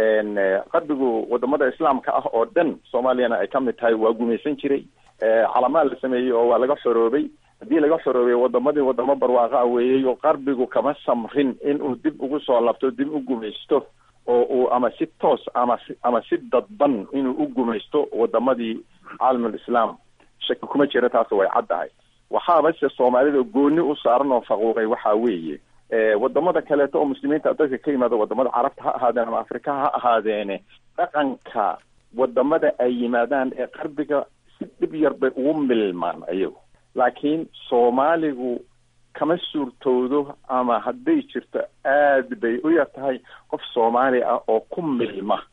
qarbigu wadamada islaamka ah oo dhan soomaaliyana ay kamid tahay waa gumaysan jiray calamaad la sameeyey oo waa laga xoroobay haddii laga xoroobay wadamadii wadamo barwaaqa weeyey oo qarbigu kama samrin in uu dib ugu soo labto dib u gumaysto oo uu ama si toos ama si ama si dadban inuu u gumaysto wadamadii caalamul islaam shaki kuma jira taas way caddahay waxaaba se soomaalida gooni u saaran oo faquuqay waxa weeye wadamada kaleeto oo muslimiinta dadka ka yimaada wadamada carabta ha ahaadeen ama afrika ha ahaadeene dhaqanka wadamada ay yimaadaan ee qarbiga si dhib yar bay ugu milmaan ayagu laakiin soomaaligu kama suurtoodo ama hadday jirto aad bay u yar tahay qof soomaali ah oo ku milma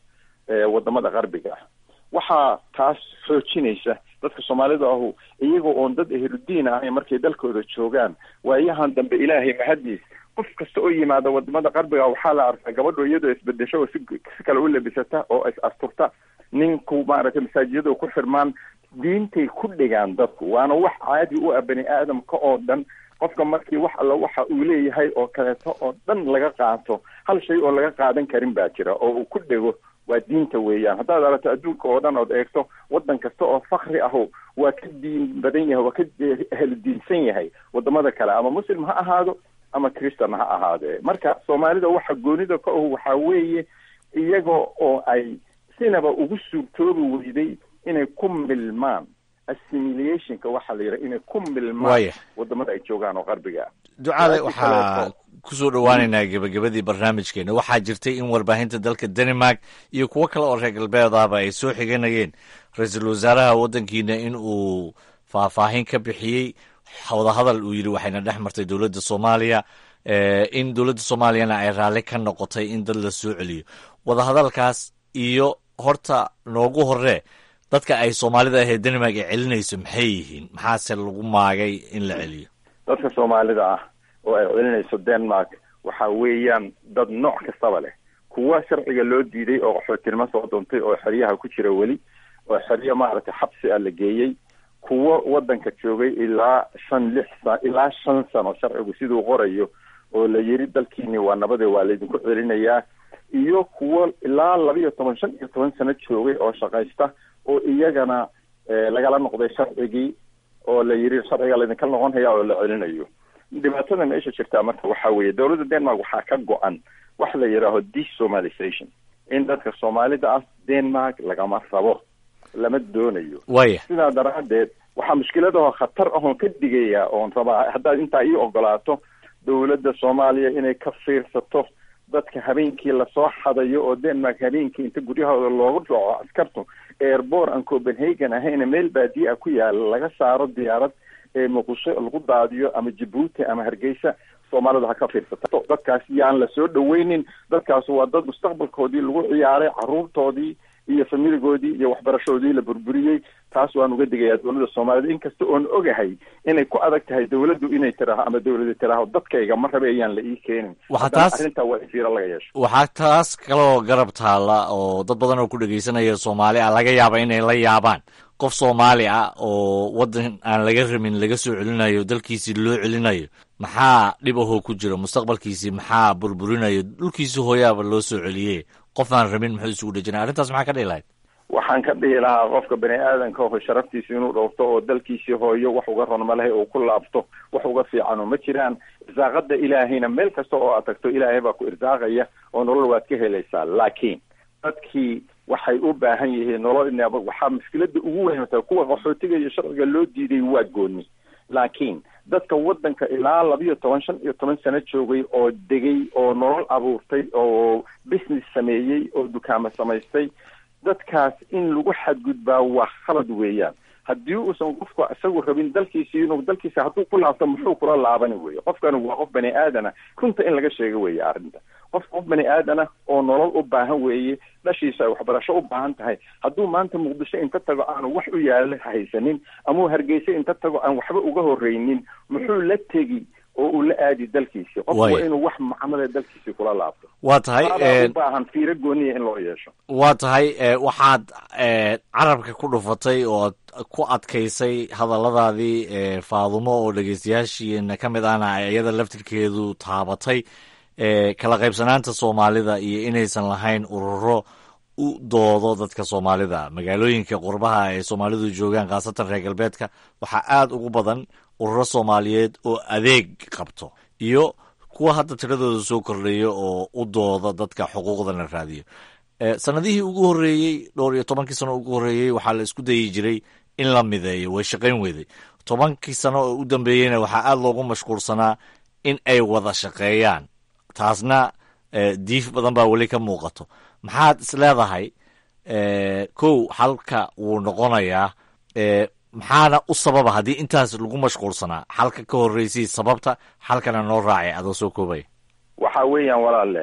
wadamada qarbiga ah waxaa taas xoojinaysa dadka soomaalida ahu iyagoo oon dad ehludiin ahayn markay dalkooda joogaan waayahan dambe ilaahay mahadiis qof kasta oo yimaada wadamada qarbiga waxaa la arkaa gabadho iyadoo isbedesho oo si si kale u labisata oo is asturta ninku maaragtay masaajiyada ku xirmaan diintay ku dhigaan dadku waana wax caadi u ah bani aadamka oo dhan qofka markii wax alla waxa uu leeyahay oo kaleeto oo dhan laga qaato hal shay oo laga qaadan karin baa jira oo uu ku dhego waa diinta weeyaan haddaad aragto adduunka oo dhan ood eegto waddan kasta oo fakri aho waa ka diin badan yahay waa ka helidiinsan yahay wadamada kale ama muslim ha ahaado ama christan ha ahaadee marka soomaalida waxa goonida ka ahu waxaa weeye iyaga oo ay sinaba ugu suurtoobi weyday inay ku milmaan assimilationka waxaa la yidhaha inay ku milmaan Waaya. wadamada ay joogaan oo qarbiga ah ducaale Laakiin waxaa kaleeto- kusoo dhowaaneynaa gebagabadii barnaamijkeena waxaa jirtay in warbaahinta dalka denmark iyo kuwo kale oo reer galbeedaba ay soo xiganayeen ra-iisul wasaaraha waddankiina in uu faahfaahin ka bixiyey wadahadal uu yidhi waxayna dhex martay dowladda soomaaliya eh, in dowladda soomaaliyana ay raalli ka noqotay in dad la soo celiyo wadahadalkaas iyo horta noogu horee dadka ay soomaalida ahee denmark ay celinayso maxay yihiin maxaase lagu maagay in la celiyo dadka soomaalida ah oo ay celinayso denmark waxa weeyaan dad nooc kastaba leh kuwa sharciga loo diiday oo qaxootinimo soo duntay oo xeryaha ku jira weli oo xeryo maaragtay xabsi ah la geeyey kuwo wadanka joogay ilaa shan lix sa ilaa shan sano sharcigu siduu qorayo oo la yiri dalkiini waa nabade waa laydinku celinayaa iyo kuwo ilaa laba iyo toban shan iyo toban sano joogay oo shaqaysta oo iyagana eh, lagala noqday sharcigii oo la yiri sharciga laydinka noqon haya oo la celinayo dhibaatada meesha jirtaa marka waxaa weeye dowladda denmark waxaa ka go-an wax la yidhaaho desomalization in dadka soomaalida ah denmark lagama rabo lama doonayo waaya sidaa daraaddeed waxaa mushkiladahoo khatar ahoon ka digaya oon rabaa haddaad intaa ii ogolaato dowladda soomaaliya inay ka fiirsato dadka habeenkii lasoo xadayo oo denmark habeenkii inta guryahooda loogu dhaco askartu airport aan copenhagen ahayna meel baadiye ah ku yaala laga saaro diyaarad ee muqdisho lagu daadiyo ama jabuuti ama hargeysa soomaalida ha ka fiirsato dadkaas yaan la soo dhaweynin dadkaas waa dad mustaqbalkoodii lagu ciyaaray caruurtoodii iyo familigoodii iyo waxbarashadoodii la burburiyey taas waan uga digayaa dowladda soomaalida inkasta oon ogahay inay ku adag tahay dowladdu inay tiraaho ama dowladu tiraaho dadkayga ma rabe ayaan la ii keenin Waxaa Haddana taas- arrintaa waa in fiiro laga yeesho waxaa taas kaloo garab taalla oo dad badan oo ku dhegaysanaya soomaali ah laga yaaba inay la yaabaan qof soomaali ah oo waddan aan laga rabin laga soo celinayo dalkiisii loo celinayo maxaa dhib ahoo ku jira mustaqbalkiisii maxaa burburinayo dhulkiisii hooyaaba loo soo celiye qof aan rabin muxuu isugu dhejinaya arrintaas maxaa ka dhihi lahayd waxaan ka dhihi lahaa qofka bani aadanka oo sharaftiisa inuu dhowrto oo dalkiisii hooyo wax uga ron ma lehe oo ku laabto wax uga fiicano ma jiraan irsaaqada ilaahayna meel kasta oo aad tagto ilaahay baa ku irsaaqaya oo nolol waad ka helaysaa laakiin dadkii waxay u baahan yihiin nolol in waxaa mushkilada ugu weyn taa kuwa qaxootiga iyo sharciga loo diiday waa gooni laakiin dadka wadanka ilaa labiyo toban shan iyo toban sano joogay oo degay oo nolol abuurtay oo business sameeyey oo dukaamo samaystay dadkaas in lagu xadgudbaa waa khalad weeyaan haddii uusan qofku isagu rabin dalkiisi inuu dalkiisa hadduu ku laabto muxuu kula laabani weeye qofkani waa qof bani aadana runta in laga sheego weeye arrinta qof qof bani aadana oo nolol u baahan weeye dhashiisa ay waxbarasho u baahan tahay hadduu maanta muqdisho inta tago aanu wax u yaala haysanin amau hargeysa inta tago aan waxba uga horreynin muxuu la tegi oo uu la aadi dalkiisi qof Waaya. waa inuu wax macamale dalkiisi kula laabto waa tahay Taadaa eh, u baahan fiiro gooniya in loo yeesho waa tahay eh, waxaad eh, carabka ku dhufatay oo ad ku adkaysay hadalladaadii eh, faadumo oo dhegeystayaashiina ka mid ahna ay iyada laftirkeedu taabatay eh, kala qaybsanaanta soomaalida iyo inaysan lahayn ururo u doodo dadka soomaalida magaalooyinka qurbaha ay soomaalidu joogaan khaasatan reer galbeedka waxaa aada ugu badan ururo soomaaliyeed oo adeeg qabto iyo kuwa hadda tiradooda soo kordhaya oo u dooda dadka xuquuqdana raadiyo Eh, sanadihii ugu horreeyey dhowr iyo tobankii sano ugu horreeyey waxaa la isku dayi jiray in la mideeyo way shaqayn weyday tobankii sano oo u dambeeyeyna waxaa aada loogu mashquulsanaa in ay wada shaqeeyaan taasna eh, diif badan baa weli ka muuqato maxaad is leedahay eh, kow xalka wuu noqonayaa eh, maxaana u sababa haddii intaas lagu mashquulsanaa xalka ka horreysay sababta xalkana noo raacay adoo soo koobaya waxa weeyaan walaalle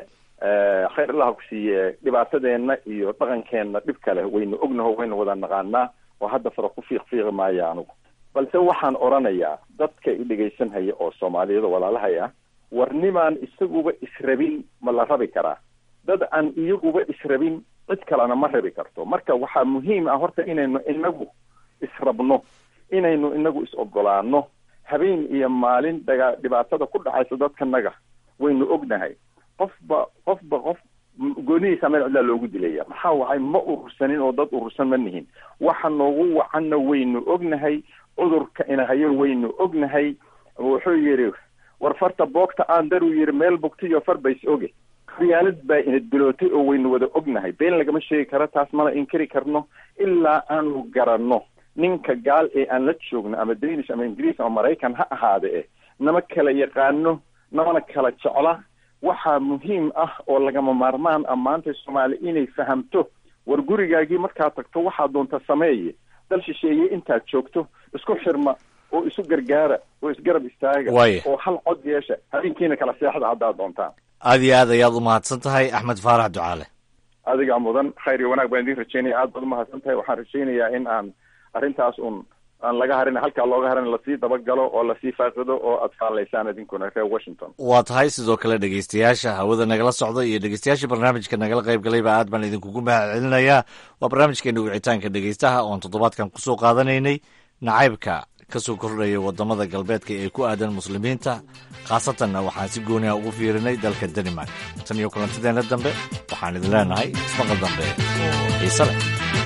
khayr allaha ku siiye dhibaatadeenna iyo dhaqankeenna dhib kale waynu ognaho waynu wada naqaanaa oo hadda fara ku fiiq fiiqi maayo anugu balse waxaan odhanayaa dadka i dhegaysanhaya oo soomaaliyada walaalahay ah war nimaan isaguba israbin ma la rabi karaa dad aan iyaguba israbin cid kalena ma rabi karto marka waxaa muhiim ah horta inaynu inagu israbno inaynu inagu is ogolaano habeen iyo maalin daga dhibaatada ku dhacaysa dadkanaga waynu ognahay qofba qofba qof goonihiisa meel cidlaa loogu dilaya maxaa wacay ma urursanin oo dad urursan ma nihin waxa noogu wacanna waynu ognahay cudurka inahayo waynu ognahay wuxuu yidhi war farta boogta aan daruu yidhi meel bogtiyo far bays oge khiyaalad baa ina dilootay oo waynu wada ognahay been lagama sheegi karo taas mana inkari karno ilaa aanu garanno ninka gaal ee aan la joogno ama danish ama ingiriis ama maraykan ha ahaade eh nama kala yaqaano namana kala jecla waxaa muhiim ah oo lagama maarmaan ah maanta soomaali inay fahamto war gurigaagii markaad tagto waxaa doonta sameeye dal shisheeye intaad joogto isku xirma oo isu gargaara oo isgarab istaaga Waaya. oo hal cod yeesha habeenkiina kala seexda haddaad doontaan aad iyo aad ayaad u mahadsan tahay axmed faarax ducaale adigaa mudan khayr iyo wanaag baan idiin rajeynaya aad baad umahadsan tahay waxaan rajeynayaa in aan arrintaas un aan laga harin halkaa looga harin lasii dabagalo oo lasii faaqido oo aad faalaysaan idinkuna reer washington waa tahay sidoo kale dhegeystayaasha hawada nagala socda iyo dhegeystayaasha barnaamijka nagala qayb galayba aad baan idinkugu mahad celinayaa waa barnaamijkeena wicitaanka dhegeystaha oon toddobaadkan kusoo qaadanaynay nacaybka kasoo kordhaya wadamada galbeedka ee ku aadan muslimiinta khaasatanna waxaan si gooniha ugu fiirinay dalka danimark tan iyo kulantideena dambe waxaan idin leenahay ismaqal dambe oo xiise leh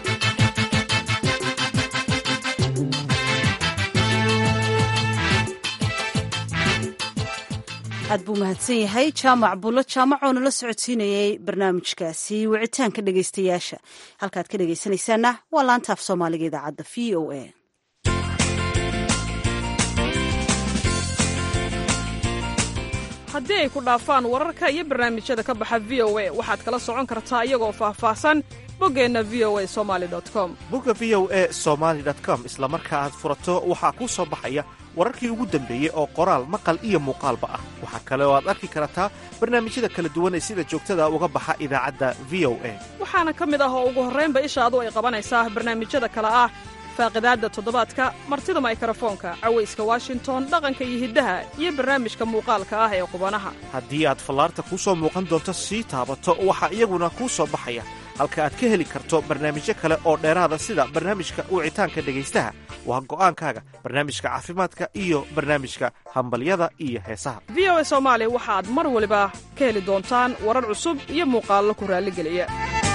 aad buu mahadsan yahay jaamac bulo jaamacoo nala socodsiinayay barnaamijkaasi wicitaanka dhegaystayaasha halkaad ka dhegaysanaysaana waa laanta af soomaaliga idaacadda v o a haddii ay ku dhaafaan wararka iyo barnaamijyada ka baxa v o a waxaad kala socon kartaa iyagoo faahfaahsan boggeenna v o a somali com bogga v o e somaali com isla marka aad furato waxaa kuu soo baxaya wararkii ugu dambeeyey oo qoraal maqal iyo muuqaalba ah waxaa kale oo aad arki kartaa barnaamijyada kala duwan ee sida joogtada uga baxa idaacadda v o a waxaana ka mid ah oo ugu horraynba ishaadu ay qabanaysaa barnaamijyada kale ah faaqidaadda toddobaadka martida maykarafoonka cawayska washington dhaqanka iyo hiddaha iyo barnaamijka muuqaalka ah ee qubanaha haddii aad fallaarta kuu soo muuqan doonto sii taabato waxaa iyaguna kuu soo baxaya halka aad ka heli karto barnaamijyo kale oo dheeraada sida barnaamijka wicitaanka dhegaystaha waa go'aankaaga barnaamijka caafimaadka iyo barnaamijka hambalyada iyo heesaha v o a soomaali waxaad mar waliba ka heli doontaan warar cusub iyo muuqaallo ku raalligeliya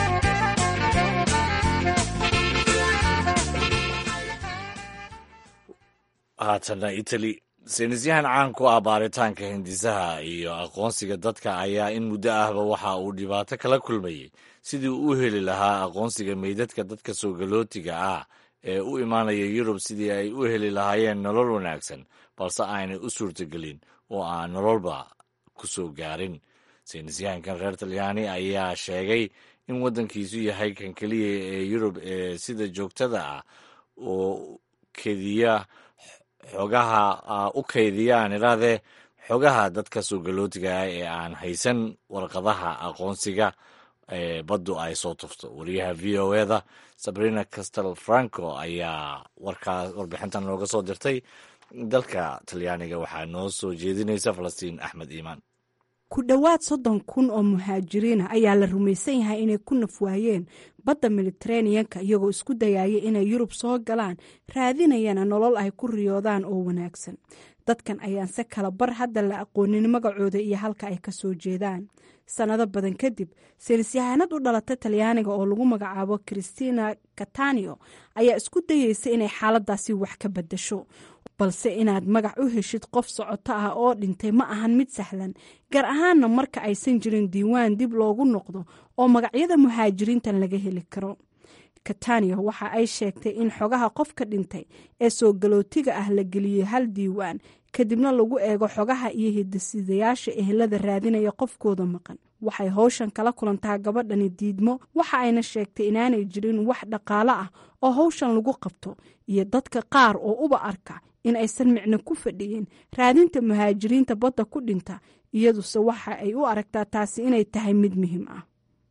haatanna itali saynisyahan caan ku ah baaritaanka hindisaha iyo aqoonsiga dadka ayaa in muddo ahba waxa uu dhibaato kala kulmayey sidii uu u heli lahaa aqoonsiga meydadka dadka soogalootiga ah ee u imaanaya yurub sidii ay u heli lahaayeen nolol wanaagsan balse aanay u suurtagelin oo aan nololba ku soo gaarin saynisyahankan reer talyaani ayaa sheegay in waddankiisu yahay kan keliya ee yurub ee sida joogtada ah oo kediya xogaha u kaydiyaan idhaahdee xogaha dadka soogalootiga ah ee aan haysan warqadaha aqoonsiga ee baddu ay soo tufto wariyaha v o eda sabrina castel franco ayaa warkaas warbixintan nooga soo dirtay dalka talyaaniga waxaa noo soo jeedinaysa falastiin axmed iimaan ku dhowaad soddon kun oo muhaajiriina ayaa la rumaysan yahay inay ku nafwaayeen badda mediteraneanka iyagoo isku dayaya inay yurub soo galaan raadinayana nolol ay ku riyoodaan oo wanaagsan dadkan ayaanse kala bar hadda la aqoonin magacooda iyo halka ay ka soo jeedaan sannado badan kadib saynisyahanad u dhalatay talyaaniga oo lagu magacaabo christina katanio ayaa isku dayeysa inay xaaladaasi wax ka badasho balse inaad magac u heshid qof socoto ah oo dhintay ma ahan mid sahlan gaar ahaanna marka aysan jirin diiwaan dib loogu noqdo oo magacyada muhaajiriintan laga heli karo katania waxa ay sheegtay in xogaha qofka dhintay ee soo galootiga ah la geliyey hal diiwaan kadibna lagu eego xogaha iyo hidasidayaasha ehelada raadinaya qofkooda maqan waxay howshan kala kulantaa gabadhani diidmo waxa ayna sheegtay inaanay jirin wax dhaqaale ah oo howshan lagu qabto iyo dadka qaar oo uba arka in aysan micno ku fadhiyin raadinta muhaajiriinta badda ku dhinta iyaduse waxa ay u aragtaa taasi inay tahay mid muhiim ah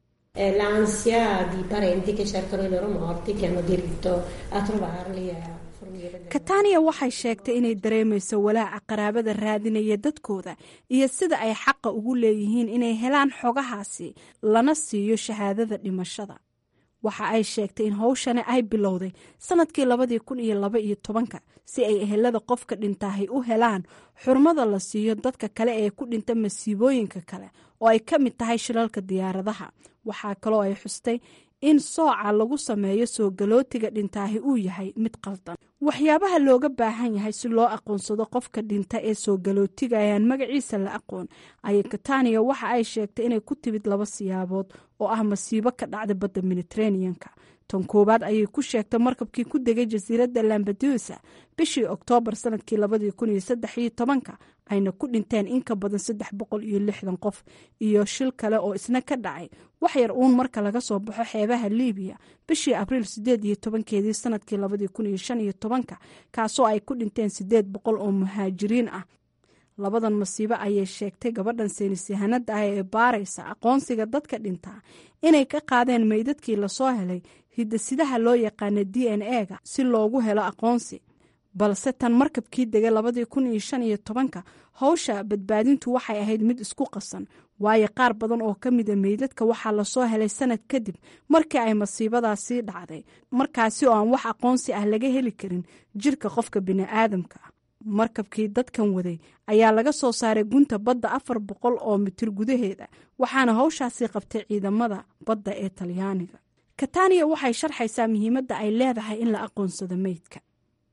l'ansia di parenti che cercano i loro morti che hanno diritto a trovarli e a fornire katania waxay sheegtay inay dareemayso walaaca qaraabada raadinaya dadkooda iyo sida ay xaqa ugu leeyihiin inay helaan xogahaasi lana siiyo shahaadada dhimashada waxa ay sheegtay in howshani ay bilowday sanadkii labadii kun iyo laba iyo tobanka si ay ehelada qofka dhintaahay u helaan xurmada la siiyo dadka kale ee ku dhinta masiibooyinka kale oo ay ka mid tahay shilalka diyaaradaha waxaa kaloo ay xustay in sooca lagu sameeyo soo galootiga dhintaahi uu yahay mid qaldan waxyaabaha looga baahan yahay si loo aqoonsado qofka dhinta ee soo galootiga ayaan magaciisa la aqoon ayay katania waxa ay sheegtay inay ku timid laba siyaabood oo ah masiibo ka dhacda badda mediteraneanka tan koowaad ayay ku sheegtay markabkii ku degay jasiiradda lambadusa bishii oktoobar sanadkii labadii kun iyo saddex iyo tobanka ayna ku dhinteen in ka badan saddex boqol iyo lixdan qof iyo shil kale oo isna ka dhacay wax yar uun marka laga soo baxo xeebaha liibiya bishii abriil sideed iyo tobankeedii sanadkii labadii kun iyo shan iyo tobanka kaasoo ay ku dhinteen sideed boqol oo muhaajiriin ah labadan masiibo ayay sheegtay gabadhan seynisyahanada ah ee baaraysa aqoonsiga dadka dhintaa inay ka qaadeen meydadkii lasoo helay hidasidaha loo yaqaana d n e ga si loogu helo aqoonsi balse tan markabkii degay labadii kun iyo shan iyo tobanka howsha badbaadintu waxay ahayd mid isku qasan waayo qaar badan oo ka mida meydadka waxaa lasoo helay sanad kadib markii ay masiibadaasii dhacday markaasi oo aan wax aqoonsi ah laga heli karin jirka qofka bini'aadamka ah markabkii dadkan waday ayaa laga soo saaray gunta badda afar boqol oo mitir gudaheeda waxaana howshaasi qabtay ciidamada badda ee talyaaniga katania waxay sharxaysaa muhiimadda ay leedahay in la aqoonsado meydka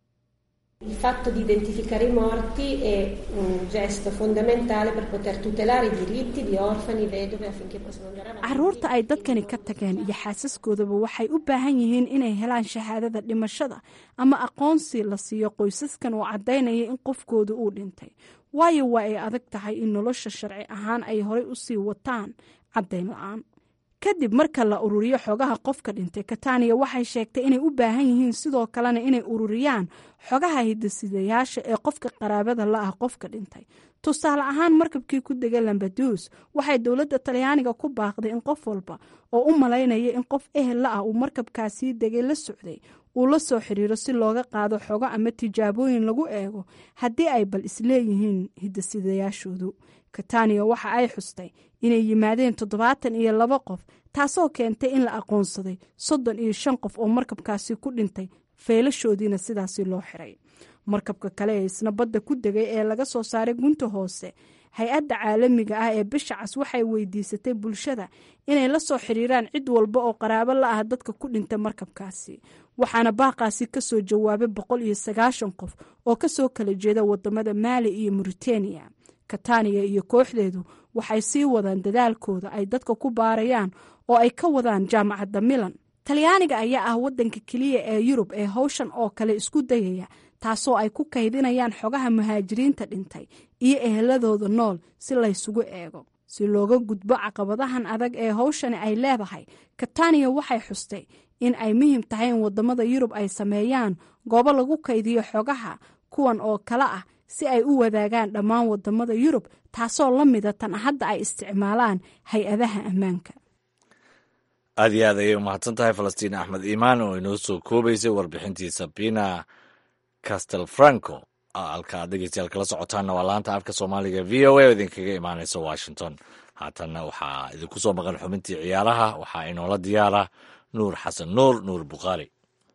Il fatto di identificare i morti è un gesto fondamentale per poter tutelare i diritti di orfani, vedove affinché possano andare avanti. caruurta ay dadkani ka tageen iyo xaasaskoodaba waxay u baahan yihiin inay helaan shahaadada dhimashada ama aqoonsi la siiyo qoysaskan oo caddaynaya in qofkooda uu dhintay waayo waa ay adag tahay in nolosha sharci ahaan ay horey usii wataan caddayn la-aan kadib marka la ururiyo xogaha qofka dhintay katania waxay sheegtay inay u baahan yihiin sidoo kalena inay ururiyaan xogaha hidasidayaasha ee qofka qaraabada la ah qofka dhintay tusaale ahaan markabkii ku degay lambadus waxay dowladda talyaaniga ku baaqday in qof walba oo u malaynaya in qof ehel la ah uu markabkaasii degay la socday uu la soo xiriiro si looga qaado xogo ama tijaabooyin lagu eego haddii ay bal isleeyihiin hidasidayaashoodu katania waxa ay xustay inay yimaadeen toddobaatan iyo laba qof taasoo keentay in la aqoonsaday soddon iyo shan qof oo markabkaasi ku dhintay feelashoodiina sidaasi loo xiray markabka kale ee isna badda ku degay ee laga soo saaray gunta hoose hay-adda caalamiga ah ee bisha cas waxay weydiisatay bulshada inay la soo xiriiraan cid walba oo qaraabo la ah dadka ku dhinta markabkaasi waxaana baaqaasi kasoo jawaabay boqol iyo sagaashan qof oo kasoo kala jeeda wadamada maali iyo mauritania katania iyo kooxdeedu waxay sii wadaan dadaalkooda ay dadka ku baarayaan oo ay ka wadaan jaamacadda milan talyaaniga ayaa ah wadanka keliya ee yurub ee howshan oo kale isku dayaya taasoo ay ku kaydinayaan xogaha muhaajiriinta dhintay iyo eheladooda nool si laysugu eego si looga gudbo caqabadahan adag ee howshani ay leedahay katania waxay xustay in ay muhiim tahay in wadamada yurub ay sameeyaan goobo lagu kaydiyo xogaha kuwan oo kale ah si ay u wadaagaan dhammaan wadamada yurub taasoo la mida tan hadda ay isticmaalaan hay-adaha ammaanka aad iyo aad ayay umahadsan tahay falastiin axmed iimaan oo inoo soo koobaysay warbixintii sabina castel franco halka aad dhegeystayaal kala socotaanna waa laanta afka soomaaliga v o a oo idinkaga imaaneysa washington haatanna waxaa idinku soo maqan xubintii ciyaaraha waxaa inoola diyaara nuur xasan nuur nuur bukhaari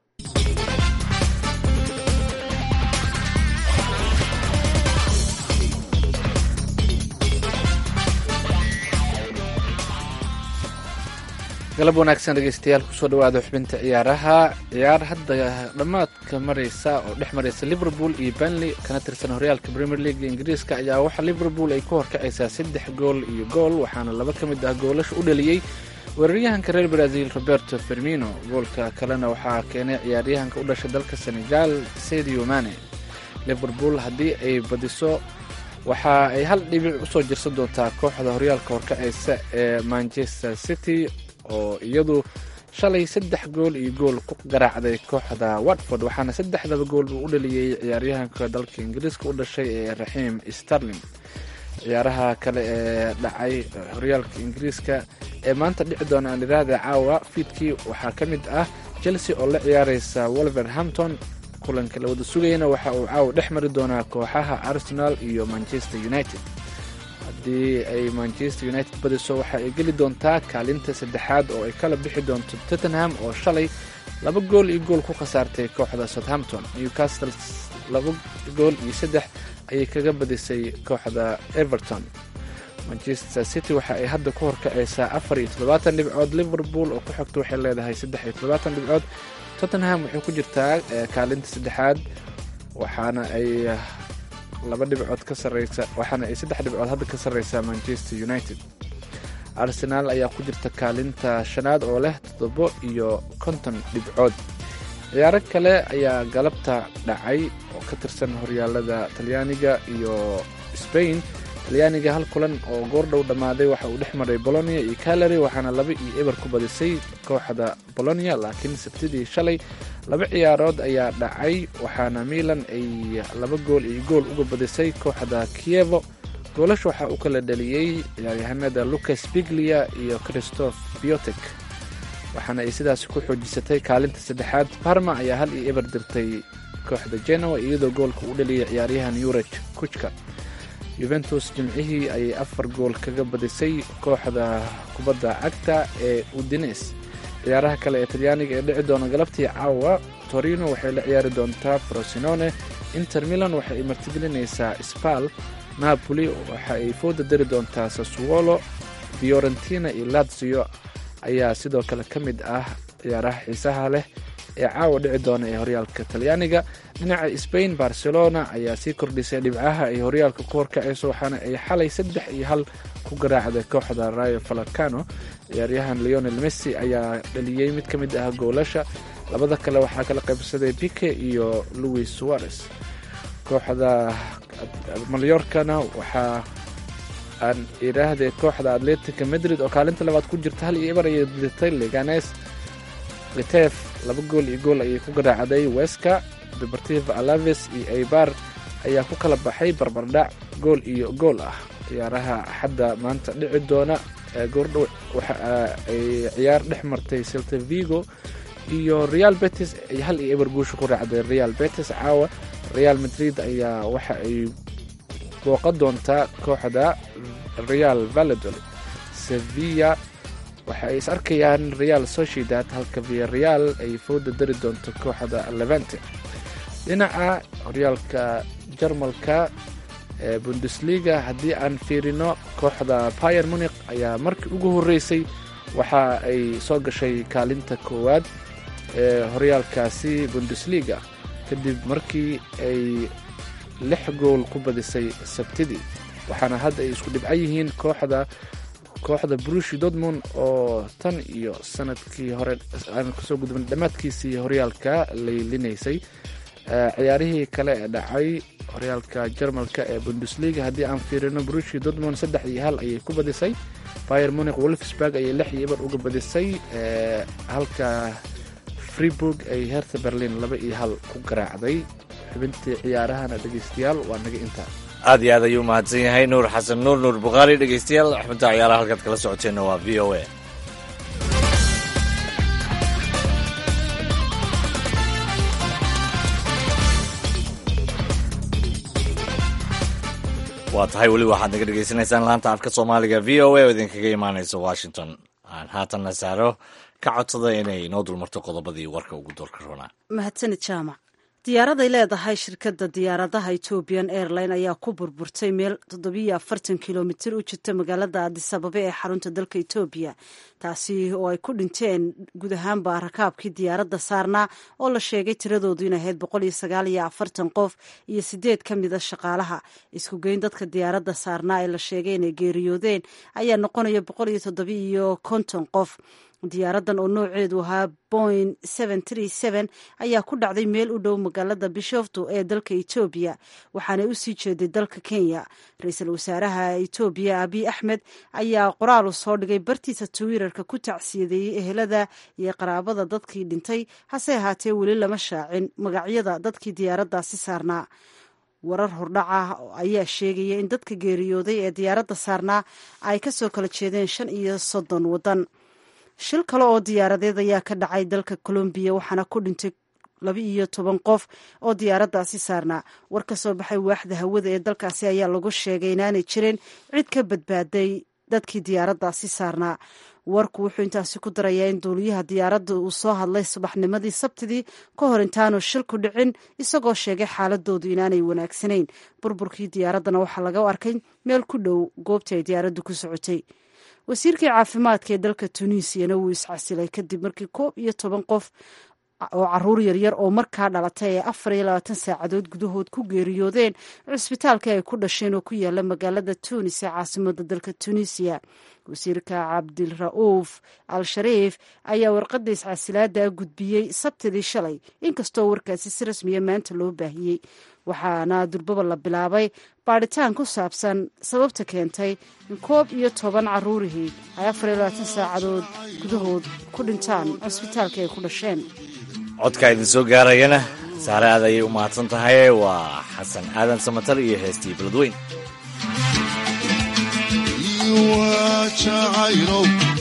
galab wanaagsan dhegeystayaal kusoo dhawaada xubinta ciyaaraha ciyaar hadda dhammaadka mareysa oo dhex mareysa liverpool iyo benley kana tirsan horyaalka premier league ingiriiska ayaa waxaa liverpool ay ku horkacaysaa saddex gool iyo gool waxaana laba ka mid ah goolasha u dhaliyey weeraryahanka reer brazil roberto fermino goolka kalena waxaa keenay ciyaaryahanka u dhashay dalka senegal sadio mane liverpool haddii ay badiso waxa ay hal dhibic usoo jirsan doontaa kooxda horyaalka horkacaysa ee manchester city oo iyadu shalay saddex gool iyo gool ku garaacday kooxda watford waxaana saddexdaba gool uu u dhaliyey ciyaaryahanka dalka ingiriiska u dhashay ee raxiim starling ciyaaraha kale ee dhacay horyaalka ingiriiska ee maanta dhici doona aan idhaahda caawa fiidkii waxaa ka mid ah chelsea oo la ciyaaraysa wolverhampton kulanka la wada sugayana waxa uu caawa dhex mari doonaa kooxaha arsenal iyo manchester united haddii ay manchester united badiso waxa ay geli doontaa kaalinta saddexaad oo ay kala bixi doonto tottenham oo shalay laba gool iyo gool ku khasaartay kooxda southampton newcastle laba gool iyo saddex ayay kaga badisay kooxda everton manchester city waxa ay hadda ku horkacaysaa afar iyo toddobaatan dhibcood liverpool oo ku xigta waxay leedahay saddex iyo toddobaatan dhibcood tottenham waxay ku jirtaa kaalinta saddexaad waxaana ay laba dhibcood ka sareysa waxaana ay saddex dhibcood hadda ka sarreysaa manchester united arsenaal ayaa ku jirta kaalinta shanaad oo leh toddobo iyo konton dhibcood ciyaaro kale ayaa galabta dhacay oo ka tirsan horyaalada talyaaniga iyo sbain talyaaniga hal kulan oo goordhow dhammaaday waxa uu dhex maray bolonia iyo calary waxaana laba iyo eber ku badisay kooxda bolonia laakiin sabtidii shalay laba ciyaarood ayaa dhacay waxaana milan ay laba gool iyo gool uga badisay kooxda kievo goolasha waxaa u kala dhaliyey ciyaaryahanada lucas biglia iyo christoph biotek waxaana ay sidaas ku xoojisatay kaalinta saddexaad parma ayaa hal iyo eber dirtay kooxda genoa iyadoo goolka u dhaliyay ciyaaryahan yuraj kuchka yuventus jimcihii ayay afar gool kaga badisay kooxda kubadda cagta ee udines ciyaaraha kale ee talyaaniga ee dhici doona galabtii caawa torino waxay la ciyaari doontaa frosinone inter milan waxa ay martigelinaysaa spal napoli waxa ay fooda dari doontaa sassuolo fiorentina iyo lazio ayaa sidoo kale ka mid ah ciyaaraha xiisaha leh ee caawa dhici doona ee horyaalka talyaaniga dhinaca sbain barcelona ayaa sii kordhisay dhibcaha ay horyaalka ku horkacayso waxaana ay xalay saddex iyo hal ku garaacday kooxda rayo falacano ciyaaryahan leonel messi ayaa dhaliyey mid ka mid ah goolasha labada kale waxaa kala qaybsaday bike iyo louis suarez kooxda malyorkana waxaa aan idhaahday kooxda atletica madrid oo kaalinta labaad ku jirta hal iyo eber ayay dirtay leganes kitef laba gool iyo gool ayay ku garaacday weska deportiva alaves iyo eibar ayaa ku kala baxay barbardhac gool iyo gool ah ciyaaraha axadda maanta dhici doona goordhow waxa ay ciyaar dhex martay celta vigo iyo real betis ay hal iyo eber guusha ku raacday real betis caawa real madrid ayaa waxa ay booqan doontaa kooxda real valadol sevilla waxa ay is arkayaan real sociedad halka via real ay fooda dari doonto kooxda levante dhinaca horyaalka jarmalka ee bundesliga haddii aan fiirino kooxda bayer munik ayaa markii ugu horreysay waxa ay soo gashay kaalinta koowaad ee horyaalkaasi bundesliga kadib markii ay lix gool ku badisay sabtidii waxaana hadda ay isku dhibcan yihiin kooxda kooxda brushi dortmund oo tan iyo sanadkii hore aan kasoo gudban dhammaadkiisii horyaalka laylinaysay ciyaarihii kale ee dhacay horyaalka jarmalka ee bundesliga haddii aan fiirino brushi dortmund saddex iyo hal ayay ku badisay fire munic wolfsburg ayay lix iyo eber uga badisay halka freeburg ay herta berlin laba iyo hal ku garaacday xubintii ciyaarahana dhegeystayaal waa naga intaa aad iyo aad ayuu mahadsan yahay nuur xasan nuur nuur bukhaari dhegeystayaal xubinta ciyaaraha halkaad kala socoteenna waa v o a waa tahay weli waxaad naga dhegeysanaysaan laanta afka soomaaliga v o a oo idinkaga imaanaysa washington aan haatanna saaro ka codsada inay inoo dulmarto qodobadii warka ugu doorka roonaa mahadsanid jaamac diyaaraday leedahay shirkadda diyaaradaha ethoobian airline ayaa ku burburtay meel toddobiyo afartan kilomitir u jirta magaalada adisababa ee xarunta dalka etoobiya taasi oo ay ku dhinteen guud ahaanba rakaabkii diyaaradda saarnaa oo la sheegay tiradoodu in ahayd boqol iyo sagaal iyo afartan qof iyo sideed ka mida shaqaalaha isku geyn dadka diyaaradda saarnaa ee la sheegay inay geeriyoodeen ayaa noqonaya boqol iyo toddobiiyo konton qof diyaaradan oo nooceedu ahaa boing ayaa ku dhacday meel u dhow magaalada bishoftu ee dalka etoobiya waxaanay u sii jeeday dalka kenya ra-iisul wasaaraha etoobiya abiy axmed ayaa qoraalu soo dhigay bartiisa twitter-ka ku tacsiyadeeyey ehelada iyo qaraabada dadkii dhintay hase ahaatee weli lama shaacin magacyada dadkii diyaaraddaasi saarnaa warar hordhac ah ayaa sheegaya in dadka geeriyooday ee diyaaradda saarnaa ay ka soo kala jeedeen shan iyo soddon waddan shil kale oo diyaaradeed ayaa ka dhacay dalka colombiya waxaana ku dhintay laba iyo toban qof oo diyaaraddaasi saarnaa war ka soo baxay waaxda hawada ee dalkaasi ayaa lagu sheegay inaanay jirin cid ka badbaaday dadkii diyaaraddaasi saarnaa warku wuxuu intaasi ku darayaa in duuliyaha diyaaradda uu soo hadlay subaxnimadii sabtidii ka hor intaanu shilku dhicin isagoo sheegay xaaladoodu inaanay wanaagsanayn burburkii diyaaraddana waxaa laga arkay meel ku dhow goobtii ay diyaaraddu ku socotay wasiirkii caafimaadka ee dalka tunisiana wuu iscasilay kadib markii koob iyo toban qof oo caruur yaryar oo markaa dhalatay ee afar iyo labaatan saacadood gudahood ku geeriyoodeen cisbitaalkii ay ku dhasheen oo ku yaala magaalada tunis ee caasimada dalka tunisiya wasiirka cabdira'uuf al shariif ayaa warqadda iscasilaada gudbiyey sabtidii shalay inkastoo warkaasi si rasmiya maanta loo baahiyey waxaana durbaba la bilaabay baadhitaan ku saabsan sababta keentay in koob iyo toban caruurihii ay afar iyo labaatan saacadood gudahood ku dhintaan cisbitaalkii ay ku dhasheen codka idin soo gaarayana saare aad ayay u mahadsan tahay waa xasan aadan samatal iyo heestii beledweyn jacayno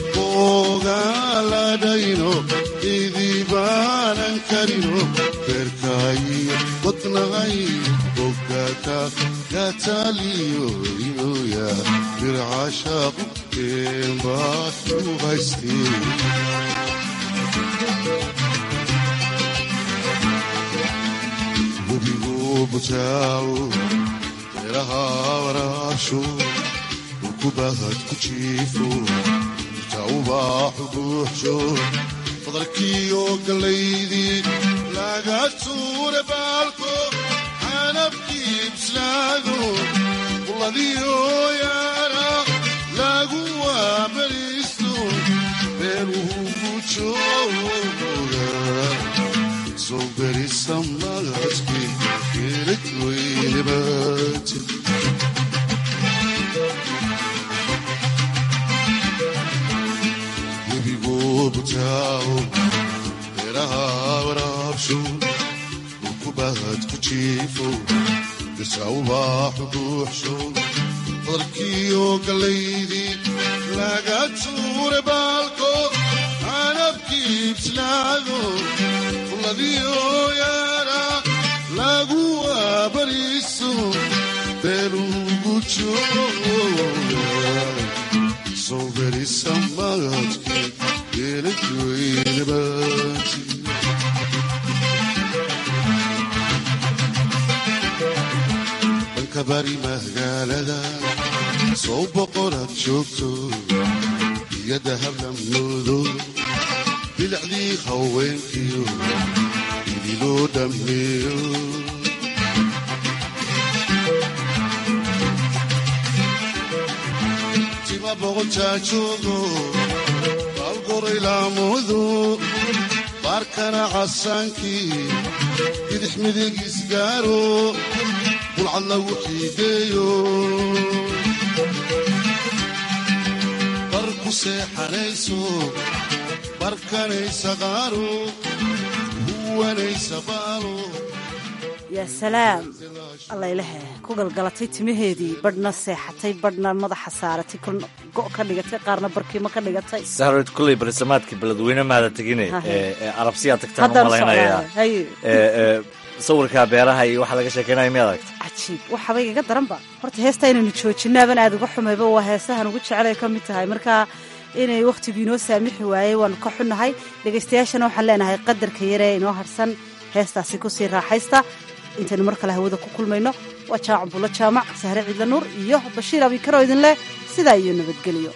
ogaaladhayno idibaanan karino beerkaayo wadnahay ogata gataliyo inoya bircashaaqu keenbaad u haystee webigu butaawo beeraha waraabsho ukubahad ku jiifo tawbaaxu buuxsho fadalkiyo gallaydii laga tuure baalko canabkii bislaado quladiyo yaara lagu waabariisto beeluhu ku jooga soo berisa magadki geelad weynabaati butaawo beeraha waraabsho ukubahad ku jiifo bisawbaaxu buuxsho fadalkiyo gallaydii laga tuure baalko canabkii bislaado quladiyo yaara lagu waabariiso beelugu jooga soo berisa magadki dhanka bari magaalada soo boqoraad joogto iyo dahablamnoodo bilacdii haweenkiyo idiloo dhammeeyo tima boqotaa joogo algoraylaamudu baarkana casaankii bidix midigiis gaaro bulcad lagu xiideeyo bar ku seexanayso barkanaysa qaaro huwanaysa baalo yaa salaam allaylehe ku galgalatay timaheedii badhna seexatay badhna madaxa saaratay go' ka dhigatay qaarna barkiimo ka dhigatay sahroyd kulley barisamaadkii beledweyne maada tegine ee arabsiyaa tagtaan u malaynayaa sawirka beeraha iyo waxa laga sheekeynaya miyaad aragta cajiib waxaaba igaga daranba horta heesta inaynu joojinaaban aad uga xumayba waa heesahan ugu jecelay ka mid tahay marka inay wakhtigu inoo saamixi waayey waanu ka xunnahay dhegaystayaashana waxaan leenahay qadarka yaree inoo harsan heestaasi kusii raaxaysta intaynu mar kale hawada ku kulmayno waa jaamac bulo jaamac sahre ciidla nuur iyo bashiir abikaro idin leh sidaa iyo nabadgelyo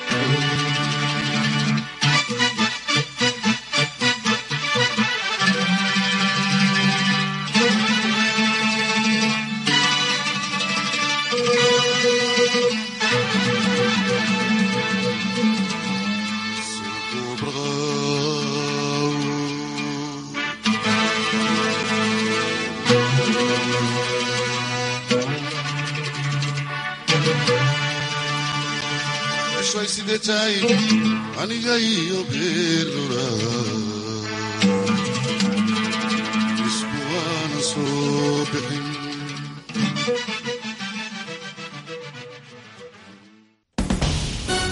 aniga iyo geerura iskuwaana soo bixin